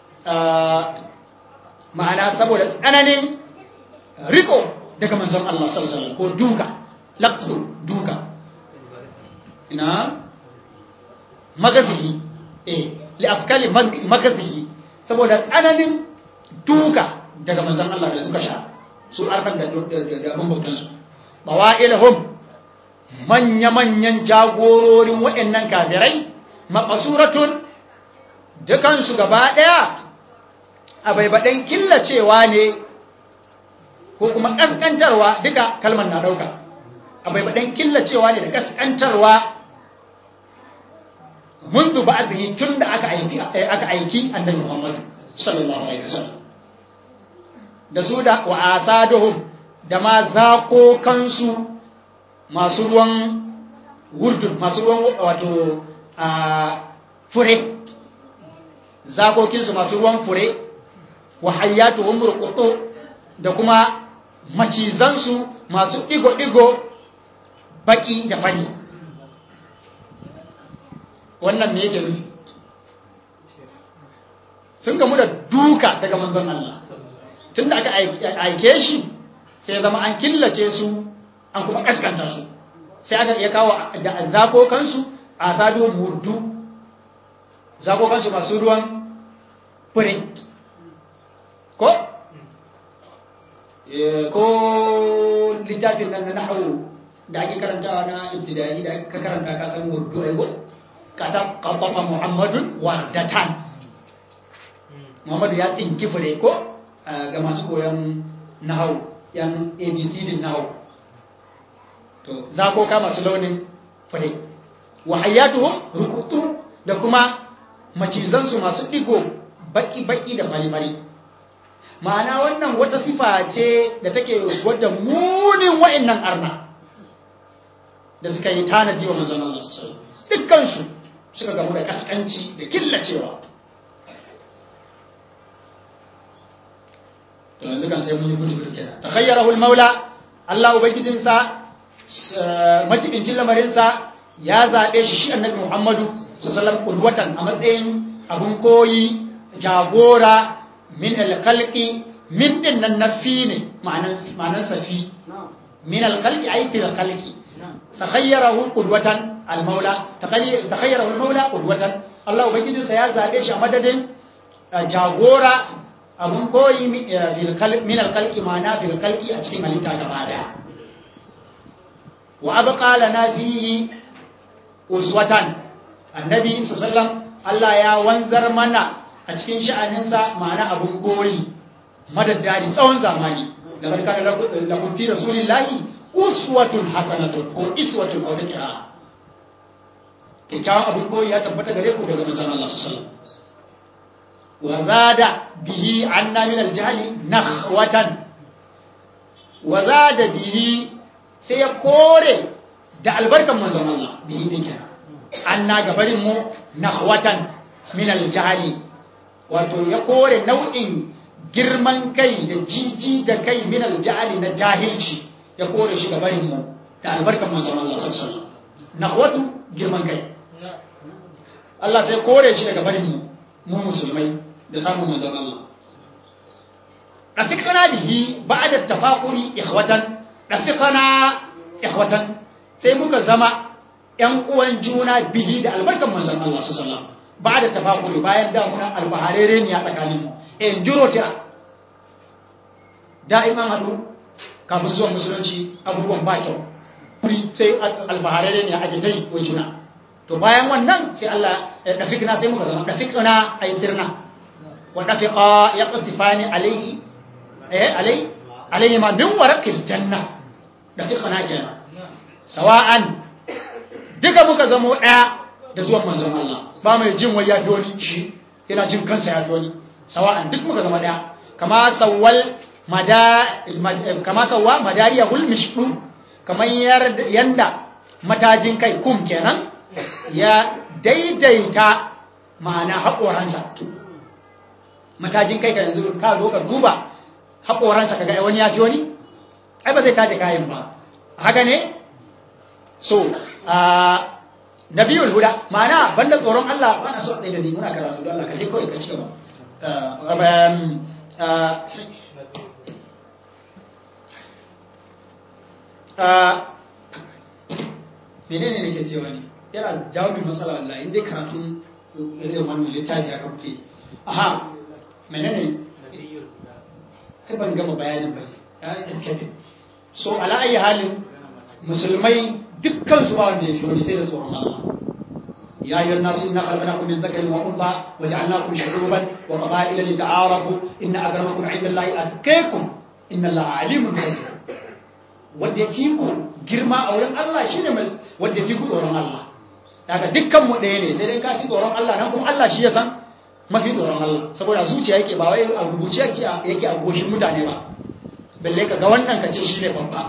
ma'ana saboda tsananin riko daga manzon Allah sallallahu alaihi wasallam ko duka laqsu duka ina magazihi eh li afkali magazihi saboda tsananin duka daga manzon Allah da suka sha su arkan da abin bautansu bawa'ilhum manya-manyan jagororin waɗannan kafirai maƙasuratun dukansu gaba ɗaya a baibaɗen killacewa ne ko kuma ƙasƙantarwa duka kalmar na ɗauka a baibaɗen killacewa ne da ƙasƙantarwa mundu ba a tun da aka aiki annabi Muhammadu sallallahu alaihi wasallam da su da wa asaduhum da ma zakokansu masu ruwan wurdun masu ruwan wato a fure zakokinsu masu ruwan fure wa hayyatuhum ruqutu da kuma macizansu masu digo-digo baki da fari wannan me yake nufi sun gamu da duka daga manzon Allah tun da aka aike shi sai zama an killace su an kuma kaskanta su sai aka iya kawo da zakokansu a sado murdu zakokansu masu ruwan fure ko? ko littafin nan na nahawu da ake karantawa na ibtidai da aka karanta ka san murdu aigo kata qabafa muhammadun wardatan muhammadu ya tsinki fure ko ga masu koyon nahawu yan abc din nahawu to zakoka masu launin fure wa hayatuhum rukutu da kuma macizansu masu digo baki-baki da fari-fari ma'ana wannan wata sifa ce da take gwada munin wa'annan arna da suka yi tanadi wa manzon Allah sallallahu dukkansu suka gamu da kaskanci da killacewa to yanzu kan sai mun yi gudu kenan takhayyarahu al-maula Allah ubangijinsa macibincin lamarinsa ya zaɓe shi shi annabi Muhammadu sallallahu alaihi a matsayin abun koyi jagora min alkhalqi min din nan nafi ne ma'anan safi min alkhalqi ay fi alkhalqi takhayyarahu qudwatan almaula takhayyarahu almaula qudwatan Allah ubangiji sa ya zabe shi a madadin jagora abun koyi min alkhalqi ma'ana fil khalqi a cikin halitta gaba daya wa abqa lana fihi uswatan annabi sallallahu alaihi wasallam Allah ya wanzar mana a cikin sha'aninsa ma'ana abun koyi madaddari tsawon zamani da barka da lakum fi rasulillahi uswatun hasanatun ko iswatun a wata kira kyakkyawan abun koyi ya tabbata gare ku daga manzon Allah sallallahu alaihi wasallam wa zada bihi anna min al-jahli nakhwatan wa zada bihi sai ya kore da albarkan manzon Allah bihi din kenan anna gabarin mu nakhwatan min al-jahli wato ya kore nau'in girman kai da jiji da kai min al-jahli na jahilci ya kore shi gabarin mu da albarkan manzon Allah sallallahu alaihi wasallam nakhwatu girman kai Allah sai kore shi daga barin mu mu musulmai da samun manzon Allah rafiqana bihi ba'da tafaquri ikhwatan rafiqana ikhwatan sai muka zama ƴan uwan juna bihi da albarkan manzon Allah sallallahu alaihi wasallam ba'da tafaquri bayan da muna albaharere ne a tsakanin mu in juro ta da'iman hadu kafin zuwa musulunci abubuwan ba kyau sai albaharere ne a jitai wa juna to bayan wannan sai Allah ya dafikna sai muka zama dafikna ay sirna wa dafiqa yaqsifani alayhi eh alai alayhi ma min warqil janna dafikna kenan sawa'an duka muka zama daya da zuwan manzon Allah ba mai jin wai ya wani shi yana jin kansa ya wani sawa'an duk muka zama daya kama sawwal mada kama sawwa madariyahul mishdu kamar yanda matajin kai kum kenan ya daidaita ma'ana haƙoransa matajin kai ka yanzu ka zo ka duba haƙoransa kaga wani ya fi wani ai ba zai taje kayan ba haka ne so a nabiyul huda ma'ana banda tsoron Allah ba na so ɗaya da ni muna karatu da Allah ka je kawai ka ci gaba menene ne ke cewa ne yana jawo mai matsala Allah inda karatun irin wannan littafi aka kuke aha menene ai ban gama bayanin ba ya escape so ala ayi halin musulmai dukkan su ba wanda ya fi wani sai da tsoron Allah يا أيها الناس إنا خلقناكم من ذكر وأنثى وجعلناكم شعوبا وقبائل لتعارفوا إن أكرمكم عند الله أتقاكم إن الله عليم خبير wanda ya fi ku girma a wurin Allah shi ne wanda ya fi ku tsoron Allah daga dukkanmu ɗaya ne sai dai ka fi tsoron Allah nan kuma Allah shi ya san mafi tsoron Allah saboda zuciya yake ba wai a rubuce yake a goshin mutane ba balle ka ga wannan ka ce shi ne babba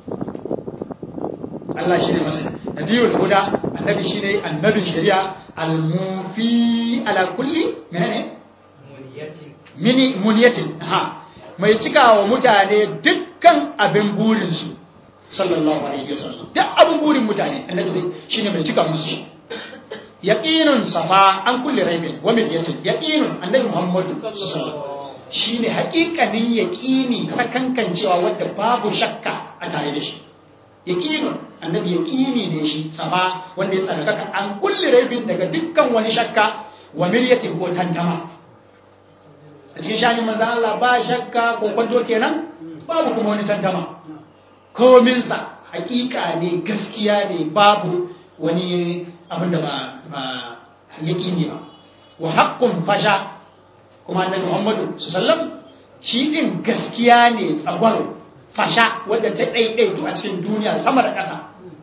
Allah shi ne masa nabiyul huda annabi shi ne annabin shari'a almufi ala kulli menene mini muniyatin ha mai cika wa mutane dukkan abin burinsu sallallahu alaihi wasallam duk abin burin mutane annabi shine mai cika musu yaqinun safa an kulli raibin wa milliyatin yaqinun annabi muhammadu sallallahu shine haƙiƙanin yaqini sakankancewa wanda babu shakka a tare da shi yaqini annabi yaqini ne shi sama wanda ya tsarkaka an kulli raibin daga dukkan wani shakka wa miryatin ko tantama a cikin shani manzan Allah ba shakka ko kwanto kenan babu kuma wani tantama kominsa hakika ne gaskiya ne babu wani abin da ba yaki ne ba wa haƙƙun fasha kuma annabi Muhammadu sallam shi din gaskiya ne tsagwaro fasha wadda ta ɗaiɗaitu a cikin duniya sama da ƙasa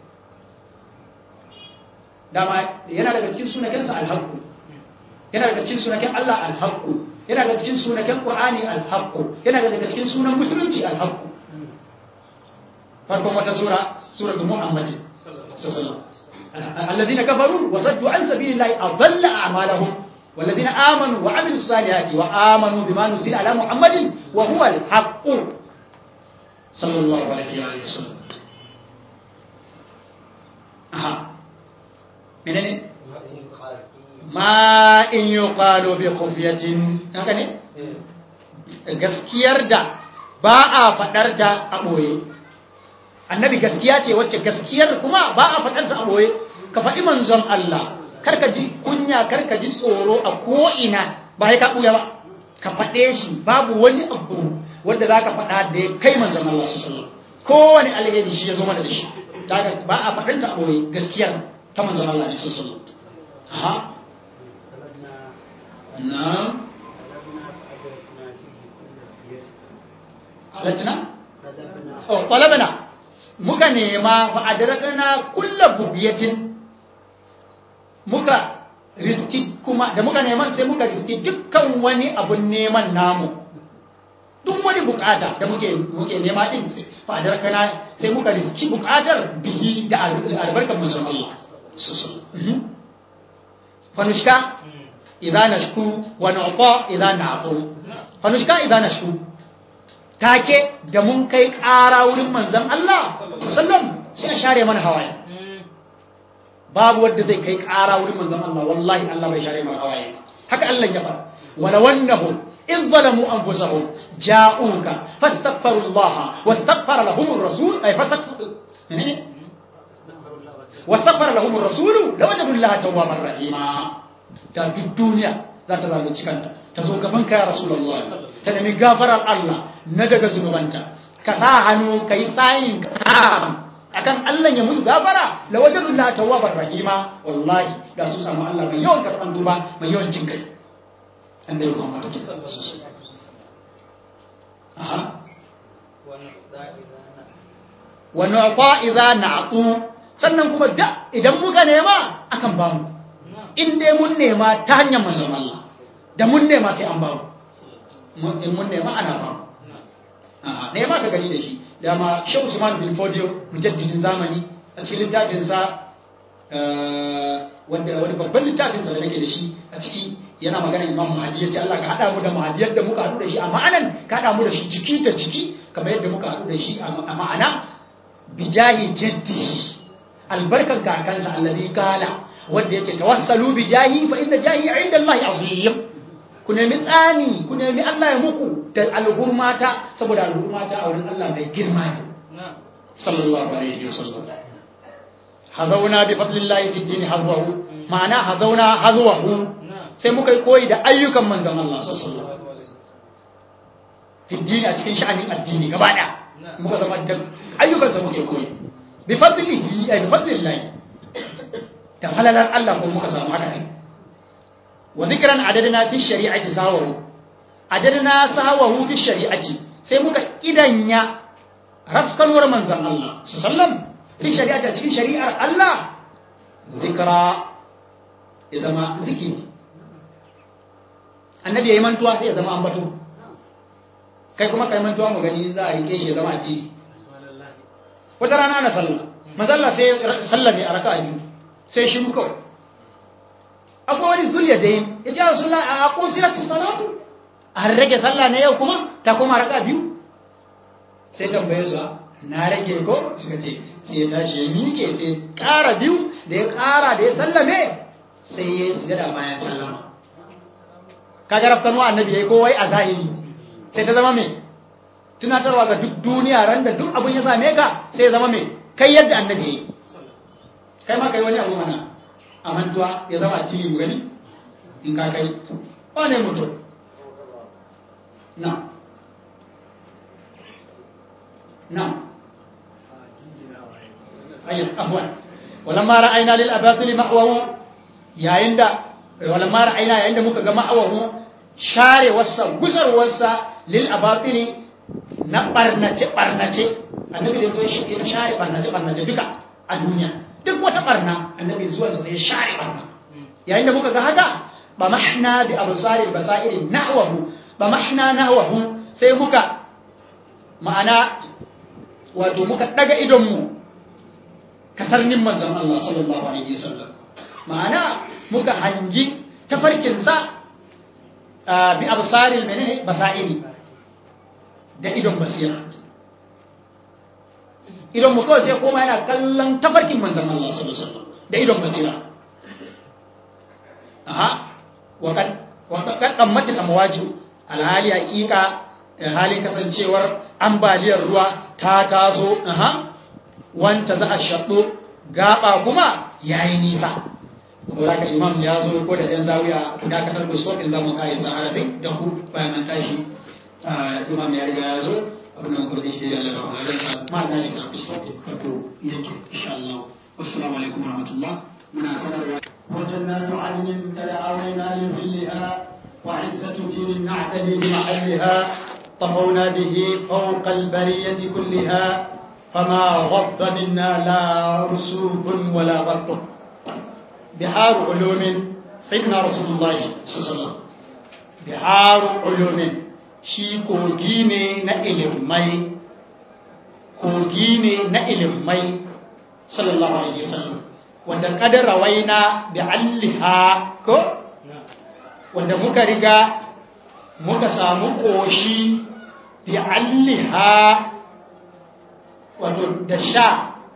dama yana daga cikin sunakensa alhaqqu yana daga cikin sunaken Allah alhaqqu yana daga cikin sunaken Qur'ani alhaqqu yana daga cikin sunan musulunci alhaqqu farkon wata sura suratul muhammad sallallahu alladhina kafaru wa saddu an sabilillahi adalla a'malahum والذين آمنوا وعملوا الصالحات وآمنوا بما نزل على محمد وهو الحق صلى الله عليه وسلم أها منين ما إن يقال بخفية هكذا gaskiyar da ba a faɗar ta a ɓoye annabi gaskiya ce wacce gaskiyar kuma ba a faɗar ta a ɓoye ka faɗi manzon Allah karka ji kunya karka ji tsoro a ko'ina ba ya ka ɓuya ba ka faɗe shi babu wani abu wanda za ka faɗa da ya kai manzon Allah su sallam kowane alheri shi ya zo mana da shi ba a faɗin ta a ɓoye gaskiyar ta manzon Allah ne su sallam aha na alatina oh ƙwalabana muka nema fa'adarakana kulla bugiyatin muka riski kuma da muka neman sai muka riski dukkan wani abun neman namu duk wani bukata da muke muke nema din fa'adarakana sai muka riski bukatar bihi da albarkar manzon Allah fanushka idza nashku wa nu'ta idza na'tu fanushka idza nashku take da mun kai ƙara wurin manzan Allah sallam sai a share mana hawaye babu wanda zai kai ƙara wurin manzan Allah wallahi Allah bai share mana hawaye haka Allah ya fara wala wannahu in zalamu anfusahum ja'uka fastaghfiru Allah wastaghfara lahum ar-rasul ay fastaghfiru wastaghfara lahum ar-rasul lawajadu Allah tawwabar rahima ta duk duniya za ta zalunci kanta ta zo gaban ka ya rasulullah ta nemi gafarar Allah na daga zunubanta ka sa hannu ka yi sayin ka akan Allah ya mutu gafara la wajadullah tawwabar rahima wallahi da su samu Allah mai yawan karban duba mai yawan jin kai annabi Muhammad aha wa nu'ta idza na'tu sannan kuma da idan muka nema akan bamu in dai mun nema ta hanyar manzon Allah da mun nema sai an bamu in mun nema ana bamu nema ka gani da shi dama shehu usman bin fodio mujaddidin zamani a cikin littafinsa wanda wani babban littafinsa da nake da shi a ciki yana magana imam mahadi ya ce Allah ka haɗa mu da mahadi yadda muka haɗu da shi a ma'anan ka haɗa mu da shi jiki da jiki kamar yadda muka haɗu da shi a ma'ana bijahi jaddi albarkan kakansa alladhi kala wanda yake tawassalu bijahi fa inna jahi inda Allah azim ku nemi tsani ku nemi Allah ya muku da alhurmata saboda alhurmata a wurin Allah mai girma ne sallallahu alaihi wasallam hazauna bi fadlillahi fi dini hazwahu ma'ana hazauna hazwahu sai muka yi koyi da ayyukan manzon Allah sallallahu alaihi wasallam fi dini a cikin sha'anin addini gaba da muka zama da ayyukan sa muke koyi bi fadlihi ay bi fadlillahi ta halalar Allah ko muka samu haka ne wa zikran adadna fi shari'ati sawahu adadna sawahu fi shari'ati sai muka idanya rafkanuwar manzon Allah sallam fi shari'ati cikin shari'ar Allah zikra ya zama zikiri annabi yayi mantuwa sai ya zama ambato kai kuma kai mantuwa mu gani za a yi keshi ya zama addini wata rana na sallah manzon Allah sai sallame a raka'a biyu sai shi kawai akwai wani zuriya da yin ya ce rasu a ƙusirati salatu a rage sallah na yau kuma ta koma raka biyu sai tambaye su na rage ko suka ce sai ya tashi ya miƙe sai ƙara biyu da ya ƙara da ya sallame sai ya yi sujada bayan sallama kaga rafkanu annabi ya yi kowai a zahiri sai ta zama me tunatarwa ga duk duniya ran da duk abin ya same ka sai ya zama me kai yadda annabi yayi kai ma kai wani abu mana a mantuwa ya zama a cikin mu gani in ka kai wane mutum na na ayyar abuwan walamma ra'ayna lil abatil ma'wahu yayin da walamma ra'ayna yayin da muka ga ma'wahu share wasa gusar wasa lil abatil na barnace barnace annabi da yazo ya share barnace barnace duka a duniya duk wata barna annabi zuwa sai ya share barna yayin da muka ga haka ba mahna bi absaril basairi nahwahu ba mahna nahwahu sai muka ma'ana wato muka daga idon mu kasarnin manzon Allah sallallahu alaihi wasallam ma'ana muka hangi tafarkin sa bi absaril menene basairi da idon basira idon mu kawai sai koma yana kallon tafarkin manzon Allah sallallahu alaihi wasallam da idon basira aha waqad waqad qammatil amwaju alhali hakika halin kasancewar ambaliyar ruwa ta taso aha wanta za a shaɗo gaba kuma yayi nisa saboda imam ya zo ko da ɗan zawiya ku dakatar da sokin zamu kai sa arabi da ku bayan an tashi imam ya riga ya zo abin da muka shi da Allah ba zan ma ga ni sa sokin wato yake insha Allah assalamu alaikum warahmatullah muna sanarwa وجنات عدن تدعوينا لظلها وعزة دين نعتدي بمحلها طفونا به فوق البرية كلها فما غض منا لا رسوب ولا غط بحار علوم سيدنا رسول الله صلى الله عليه وسلم بحار علوم shi kogi ne na ilimai kogi ne na ilimai sallallahu alaihi wasallam wanda kadar rawaina bi alliha ko wanda muka riga muka samu koshi bi alliha wato da sha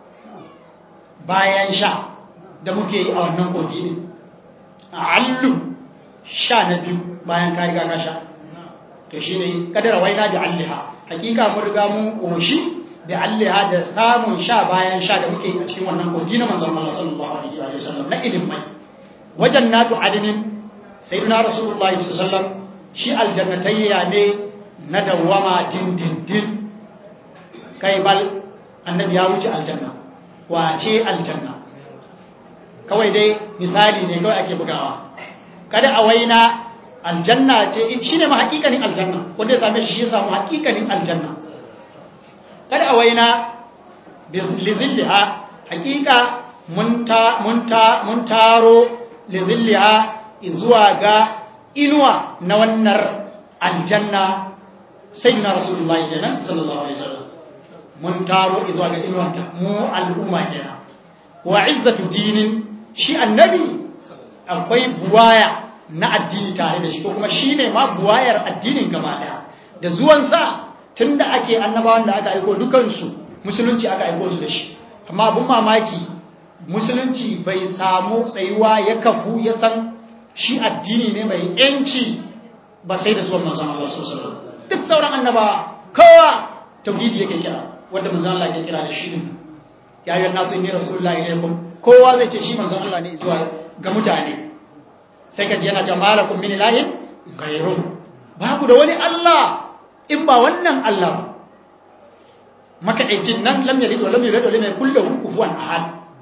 bayan sha da muke yi a wannan kogi ne allu sha na biyu bayan ka riga ka sha to shi ne kadar rawaina bi alliha hakika mun riga mun koshi da alliha da samun sha bayan sha da muke a cikin wannan kogi na manzon Allah sallallahu alaihi wa sallam na ilimai wajen natu adinin sayyidina rasulullahi sallallahu alaihi wa sallam shi aljannatayya ne na dawama dindindin kai bal annabi ya wuce aljanna wace aljanna kawai dai misali ne kawai ake bugawa kada a waina aljanna ce shi ne ma hakikanin aljanna wanda ya same shi shi ya samu hakikanin aljanna kada a waina lizilliha hakika mun taro lizilliha zuwa ga inuwa na wannan aljanna sai na rasulullahi kenan sallallahu alaihi wasallam mun taro zuwa ga inuwanta mu al'umma kenan wa izzatu dinin shi annabi akwai buwaya na addini tare da shi ko kuma shine ma buwayar addinin gaba daya da zuwansa tun da ake annabawan da aka aiko dukansu musulunci aka aiko su da shi amma abin mamaki musulunci bai samu tsayuwa ya kafu ya san shi addini ne mai yanci ba sai da zuwan manzon Allah sallallahu alaihi duk sauran annaba kowa tauhidi yake kira wanda manzon Allah ke kira da shi din ya ayyuhan nasu inni rasulullahi ilaykum kowa zai ce shi manzon Allah ne zuwa ga mutane sai ka ji yana cewa malakum min ilahin ghayru ba ku da wani Allah in ba wannan Allah ba makaɗaicin nan lam yalid wa lam yulad wa lam yakul lahu kufuwan ahad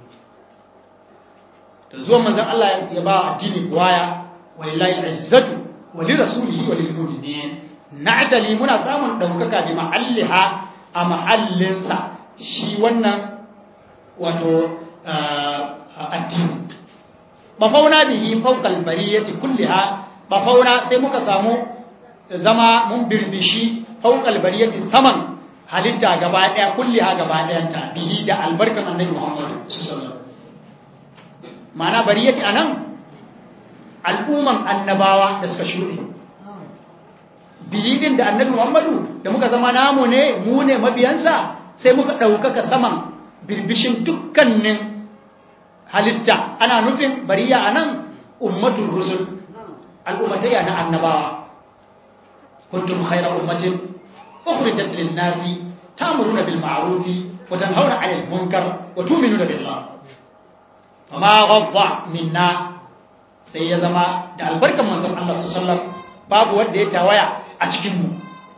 to zuwa manzon Allah ya ba addini waya walillahi izzatu wa li rasulihi wa lil mu'minin na'tali muna samun daukaka bi mahalliha a mahallinsa shi wannan wato addini bafauna bihi fawqa al-bariyati kulliha bafauna sai muka samu zama mun birbishi fawqal bariyati saman halitta gaba daya kulliha gaba dayanta bihi da albarkan annabi Muhammad sallallahu ma'ana bariyati anan al'umman annabawa da suka shuɗe bihi din da annabi Muhammadu da muka zama namu ne mu ne mabiyansa sai muka ɗaukaka saman birbishin dukkanin halitta ana nufin bariya anan ummatul rusul al'ummatayya na annabawa kuntum khayra ummatin ukhrijat lin-nasi ta'muruna bil ma'ruf wa tanhauna 'anil munkar wa tu'minuna billah fama ghadda minna sai ya zama da albarkan manzon Allah sallallahu alaihi wasallam babu wanda ya tawaya a cikin mu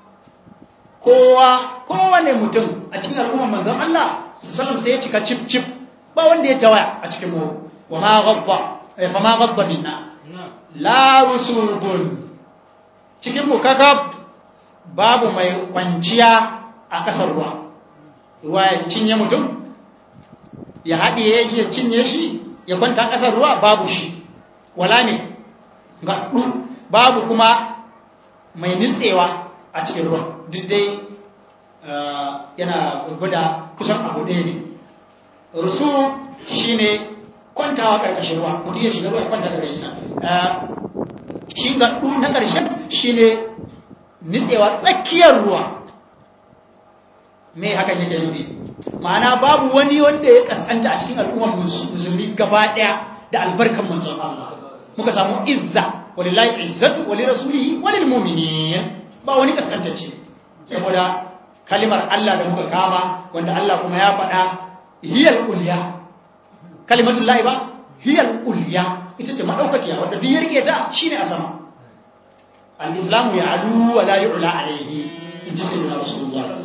kowa kowane mutum a cikin al'ummar manzon Allah sallallahu sai ya cika cip cip ba wanda ya tawaya a cikin mu wa ma ghadda fa ma ghadda minna la rusubun cikin mu kakab babu mai kwanciya a kasar ruwa ruwa ya cinye mutum ya haɗiye shi ya cinye shi ya kwanta a kasar ruwa babu shi wala ne gaɗu babu kuma mai nitsewa a cikin ruwan duk dai yana gwada kusan abu ɗaya ne rusu shi ne kwantawa ƙarƙashin ruwa mutum ya shiga ruwa ya kwanta ƙarƙashin sa shi gaɗu na ƙarshen shi ne nitsewa tsakiyar ruwa me hakan yake nufi ma'ana babu wani wanda ya kasanta a cikin al'ummar musulmi gaba ɗaya da albarkan manzon Allah muka samu izza walillahi izzatu wali rasulihi walil mu'minin ba wani kaskantacce saboda kalimar Allah da muka kama wanda Allah kuma ya faɗa hiyal ulya kalimatul lahi ba hiyal ulya ita ce madaukakiya wanda duk ya rike ta shine a sama al-islamu ya'lu wa la yu'la alayhi in ji sayyidina rasulullah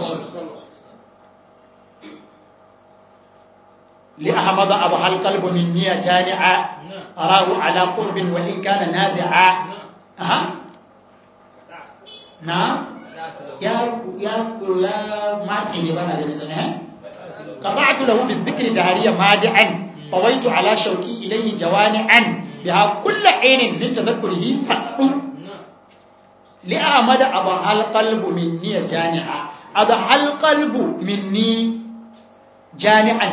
لأحمد أبها القلب مني جانعا أراه على قرب وإن كان نازعا أها نعم يا يا يا ما تعني بنا لسنه قطعت له بالذكر دهريا مادعا طويت على شوكي إليه جوانعا بها كل عين من تذكره فقط لأحمد أبها القلب مني جانعا أبها القلب مني جانعا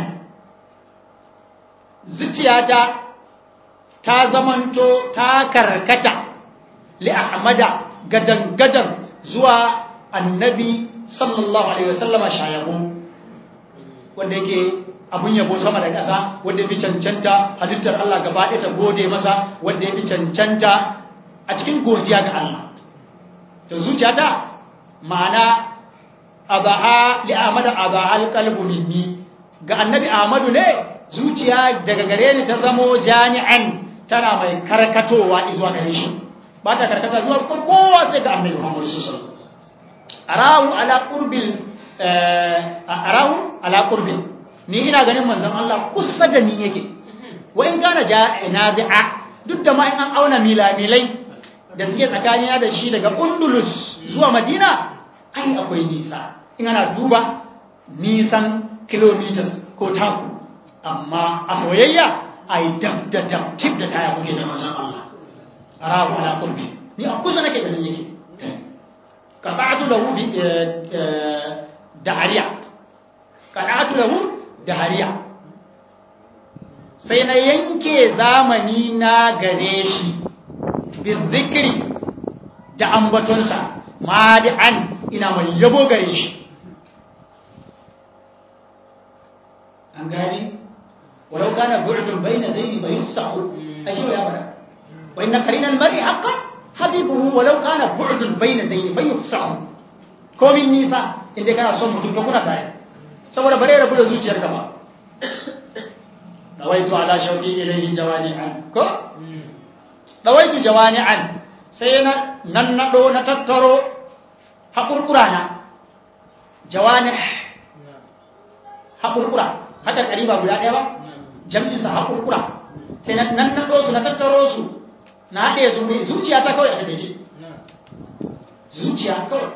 zuciyata ta zamanto ta karkata li ahmada gadan gadan zuwa annabi sallallahu alaihi wasallama shayabu wanda yake abun yabo sama da ƙasa wanda ya bi cancanta halittar Allah gaba ɗaya ta gode masa wanda ya bi cancanta a cikin godiya ga Allah to zuciyata ma'ana abaha li ahmada abaha alqalbu minni ga annabi ahmadu ne zuciya daga gare ni ta zamo jami'an tana mai karkatowa zuwa gare shi ba ta karkata zuwa kowa sai ga annabi Muhammad sallallahu alaihi wasallam arahu ala qurbil arahu ala qurbil ni ina ganin manzon Allah kusa da ni yake wa in kana ja'inazi'a duk da ma in an auna milamilai da suke tsakanina da shi daga Undulus zuwa Madina ai akwai nisa in ana duba nisan kilometers ko taku amma a soyayya a yi dab da dab tip da taya kuke da manzan Allah a rahu ala kurbi ni a kusa nake ganin yake qata'tu lahu bi dahariya qata'tu lahu dahariya sai na yanke zamani na gare shi bi zikri da ambatonsa madi'an ina mai yabo gare shi an gani ولو كان بعد بين ذين فيفسح أي شو يا بنا وإن قرين المرء حقا حبيبه ولو كان بعد بين ذين فيفسح komin nisa inda kana son mutum kuna tare saboda bare rabu da zuciyar ka ba dawaitu ala shauqi ilayhi jawani'an ko dawaitu jawani'an sai na nan nado na tattaro hakurkura na jawani hakurkura haka kariba guda ɗaya ba jam'insa haƙurƙura sai nan naɗo su na tattaro su na haɗe su ne zuciya ta kawai a taɓe shi zuciya kawai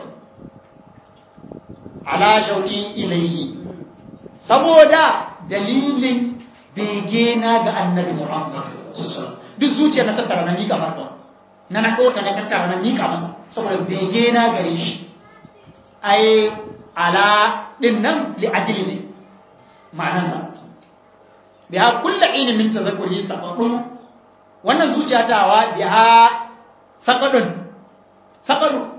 ala shauƙi ilaihi saboda dalilin bege na ga annabi muhammad duk zuciya na tattara na miƙa farko na na ɗota na tattara na miƙa masa saboda bege na gare shi ai ala ɗin nan li ajili ne ma'anansa biha kulla inin min tazakkuri saqadun wannan zuciya tawa biha saqadun saqadu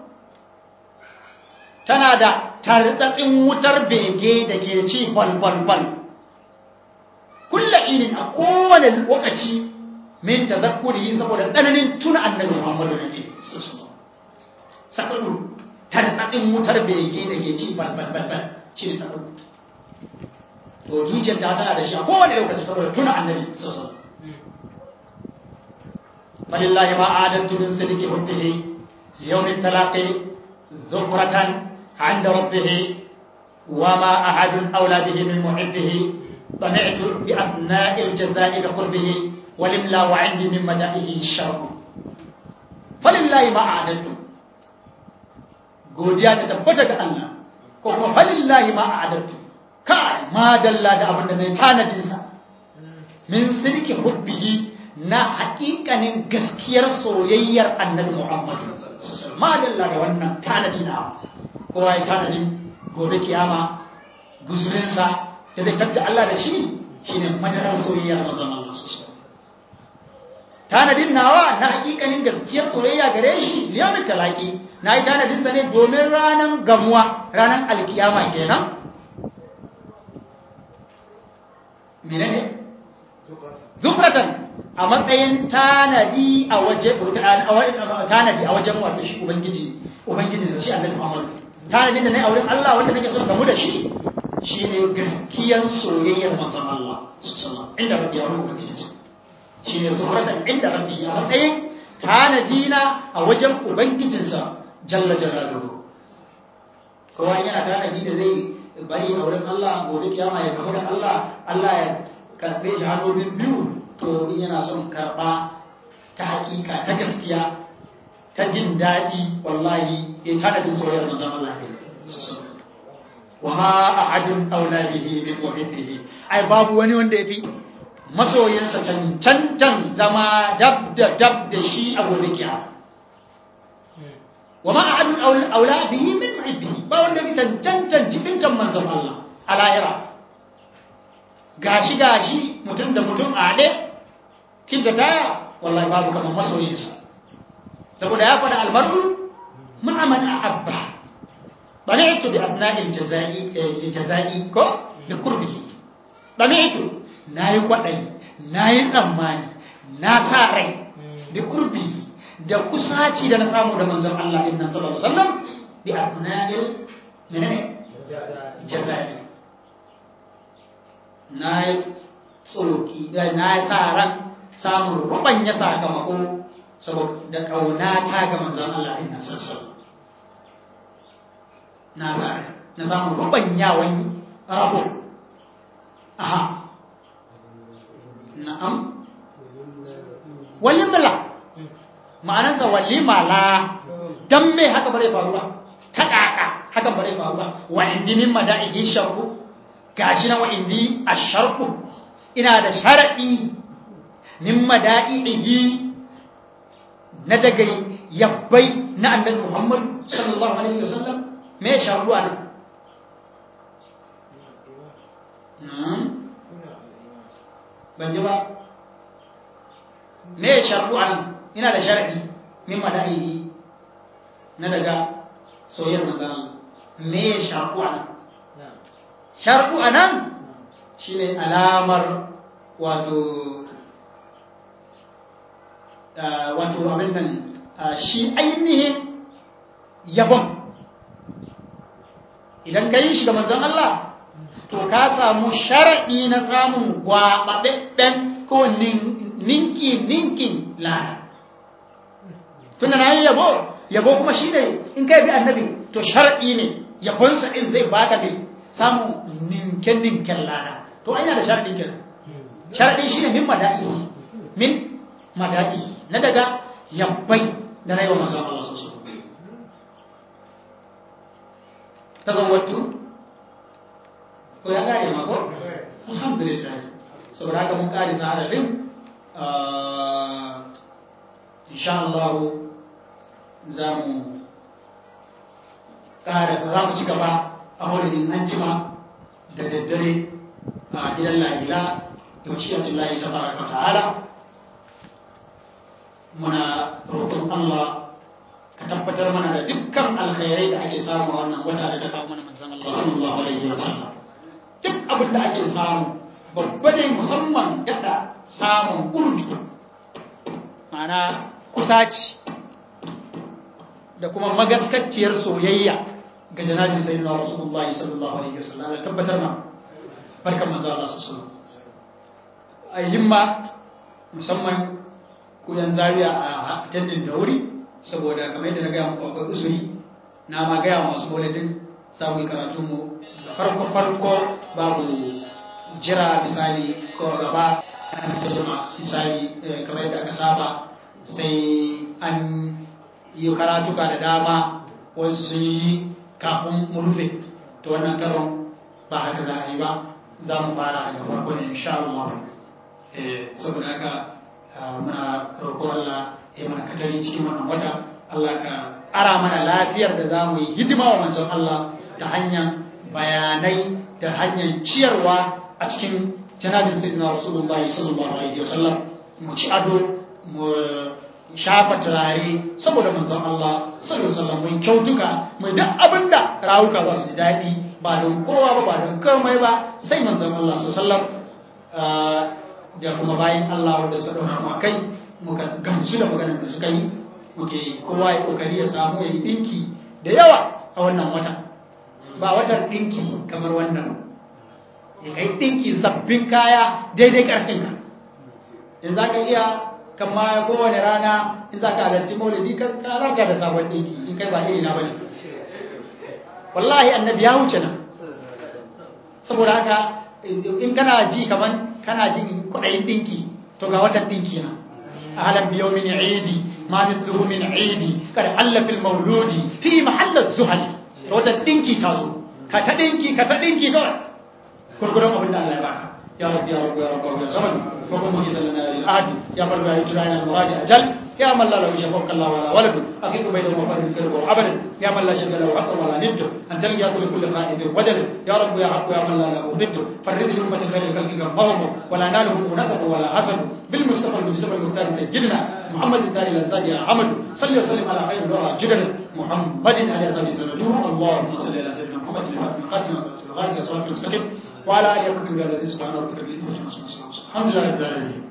tana da tardatsin wutar bege da ke ci bal bal bal kulla inin a kowane lokaci min tazakkuri saboda tsananin tuna annabi Muhammadu nake sakadu tartsatsin wutar bege da ke ci balbalbalbal shi ne sakadu to zuciyar ta tana da shi a kowane lokaci saboda tuna annabi sosai falillahi ma adantu min sidiki hubbihi yawmin talaqi dhukratan عند ربه وما أحد أولى به من محبه طمعت بأثناء الجزاء بقربه ولله وعندي من مدائه الشرف فلله ما أعددت godiya ta tabbata ga Allah ko kuma falillahi ma a'adattu kai ma dalla da abin da nayi tanadin sa min sirki hubbihi na haƙiƙanin gaskiyar soyayyar annabi Muhammad ma dalla da wannan tanadi na kowa ya tanadin gobe kiyama guzurinsa da zai tatta Allah da shi shine madarar soyayyar manzon Allah tanadin nawa na hakikanin gaskiyar soyayya gare shi liyamin talaki na yi tanadin sa ne domin ranar gamuwa ranar alkiyama kenan menene zukratan a matsayin tanadi a waje tanadi a wajen wato shi ubangiji ubangiji da shi annabi Muhammad tanadin da nayi a wurin Allah wanda nake son gamu da shi shine gaskiyan soyayyar manzon Allah sallallahu inda rabbi ya rubuta ubangiji shine zukratan inda rabbi a matsayin tanadina a wajen ubangijinsa jalla jalaluhu kowa yana tanadi da zai bari a wurin Allah gobe kiyama ya gamu da Allah Allah ya karbe shi hannu biyu to in yana son karba ta hakika ta gaskiya ta jin daɗi wallahi ya tanadin soyayyar manzon Allah ne wa ma ahadun aula bihi min muhibbihi ai babu wani wanda yafi masoyinsa cancantan zama dab da dab da shi a gobe kiyama wa ma ahadun aula bihi min muhibbihi ba wanda yafi cancantan cikin manzon Allah a lahira gashi gashi mutum da mutum a haɗe cin da taya wallahi babu kamar masoyinsa saboda ya faɗa albarku ma'aman a abba ɗani'tu bi abna'il jaza'i ko da kurbihi ɗani'tu na yi kwaɗayi na yi tsammani na sa rai da kurbihi da kusaci da na samu da manzon Allah ɗin nan sallallahu alaihi wasallam bi abna'il menene jaza'i na yi tsoki na yi sa ran samun rubanya sakamako saboda ƙauna ta ga manzon Allah ɗin nan sassan na sa na samun rubanyawan rabo aha na'am walimla ma'anarsa walimala dan me haka bare faru ba ta kaka haka bare faru ba wa indi min madaiki sharku gashi na wa indi asharku ina da sharadi min mada'ihi na daga yabbai na annabi Muhammad sallallahu alaihi wasallam me sharu ana ban ji ba me sharu ana ina da sharadi min mada'ihi na daga soyayyar manzon me sharu ana sharu anan shine alamar wato wato abin nan shi ainihin yabon idan ka yi shi ga manzon Allah to ka samu sharaɗi na samun gwaɓaɓɓen ko ninki ninkin lana tunda na yi yabo yabo kuma shi ne in ka bi annabi to sharaɗi ne yabonsa in zai baka mai samun ninken ninken lana to aina da sharaɗi kenan sharaɗi shi ne min mada'i min mada'i na daga yabbai da rayuwa manzon Allah sosai tazawwatu ko ya kare ma ko alhamdulillah saboda haka mun kare sa'adadin insha Allah za mu kare za mu ci gaba a maulidin an jima da daddare a gidan lahila da washiyatun lahi ta baraka ta'ala muna roƙon Allah ka tabbatar mana da dukkan alkhairai da ake samu a wannan wata da ta kawo mana manzon Allah sallallahu alaihi wa sallam duk abin da ake samu babba ne musamman daɗa samun ƙurbi
ma'ana kusaci
da kuma magaskacciyar soyayya ga janabin sayyidina rasulullahi sallallahu alaihi wasallam da tabbatar ma barkan manzo Allah sallallahu alaihi wasallam a himma musamman ku yan zawiya a tandin da wuri saboda kamar yadda na gaya muku akwai usuri na ma gaya masu boletin samun karatunmu da farko farko babu jira misali ko gaba an ta jima misali kamar yadda aka saba sai an yi karatuka da dama wasu sun yi kafin mu rufe to wannan karon ba haka za a yi ba za mu fara daga farko ne insha Allah saboda haka muna roƙon Allah ya mana katari cikin wannan wata Allah ka ara mana lafiyar da za mu yi hidima wa manzon Allah ta hanyar bayanai da hanyar ciyarwa a cikin janabin sayyidina rasulullahi sallallahu alaihi wasallam mu ci ado mu shafa turare saboda manzon Allah sallallahu alaihi wasallam mu kyautuka mu duk abinda rawuka za su ji daɗi ba don kowa ba ba don komai ba sai manzon Allah sallallahu alaihi wasallam da kuma bayan Allah wanda suka ɗaura mu kai muka gamsu da maganar da suka yi muke kowa ya kokari ya samu ya yi ɗinki da yawa a wannan wata ba watan ɗinki kamar wannan ya kai ɗinki sabbin kaya daidai ƙarfinka in za ka iya kama kowane rana in za ka halarci maulidi ka ranka da sabon ɗinki in kai ba iri na bane wallahi annabi ya wuce nan saboda haka in kana ji kaman kana jin kuɗayin ɗinki to ga watan ɗinki na أهلا بيوم عيدي ما مثله من عيدي قد حل في المولود في محل الزهل وتا دينكي تازو كتا دينكي كتا دينكي كوي كركرم أبن الله يبارك يا رب يا رب يا رب يا صمد وكم مجيز لنا للآد يا رب يا إجرائنا المراجع أجل يا من لا له شفوك الله ولا ولد أكيد بينه وبين الفرق وعبد يا من لا شد له حق ولا ند أن تلقى كل خائب وجل يا رب يا حق يا من لا له ضد فرد لأمة خير الخلق قمهم ولا ناله نسب ولا حسب بالمصطفى المجتبى المختار سجلنا محمد التالي الأنسان يا حمد صل وسلم على خير الورى جدل محمد عليه الصلاة والسلام اللهم صل على سيدنا محمد الفاتح القاتل والغالب والصلاة المستقيم وعلى آله وصحبه الذين سبحان ربك رب العزة عما يصفون الحمد لله رب العالمين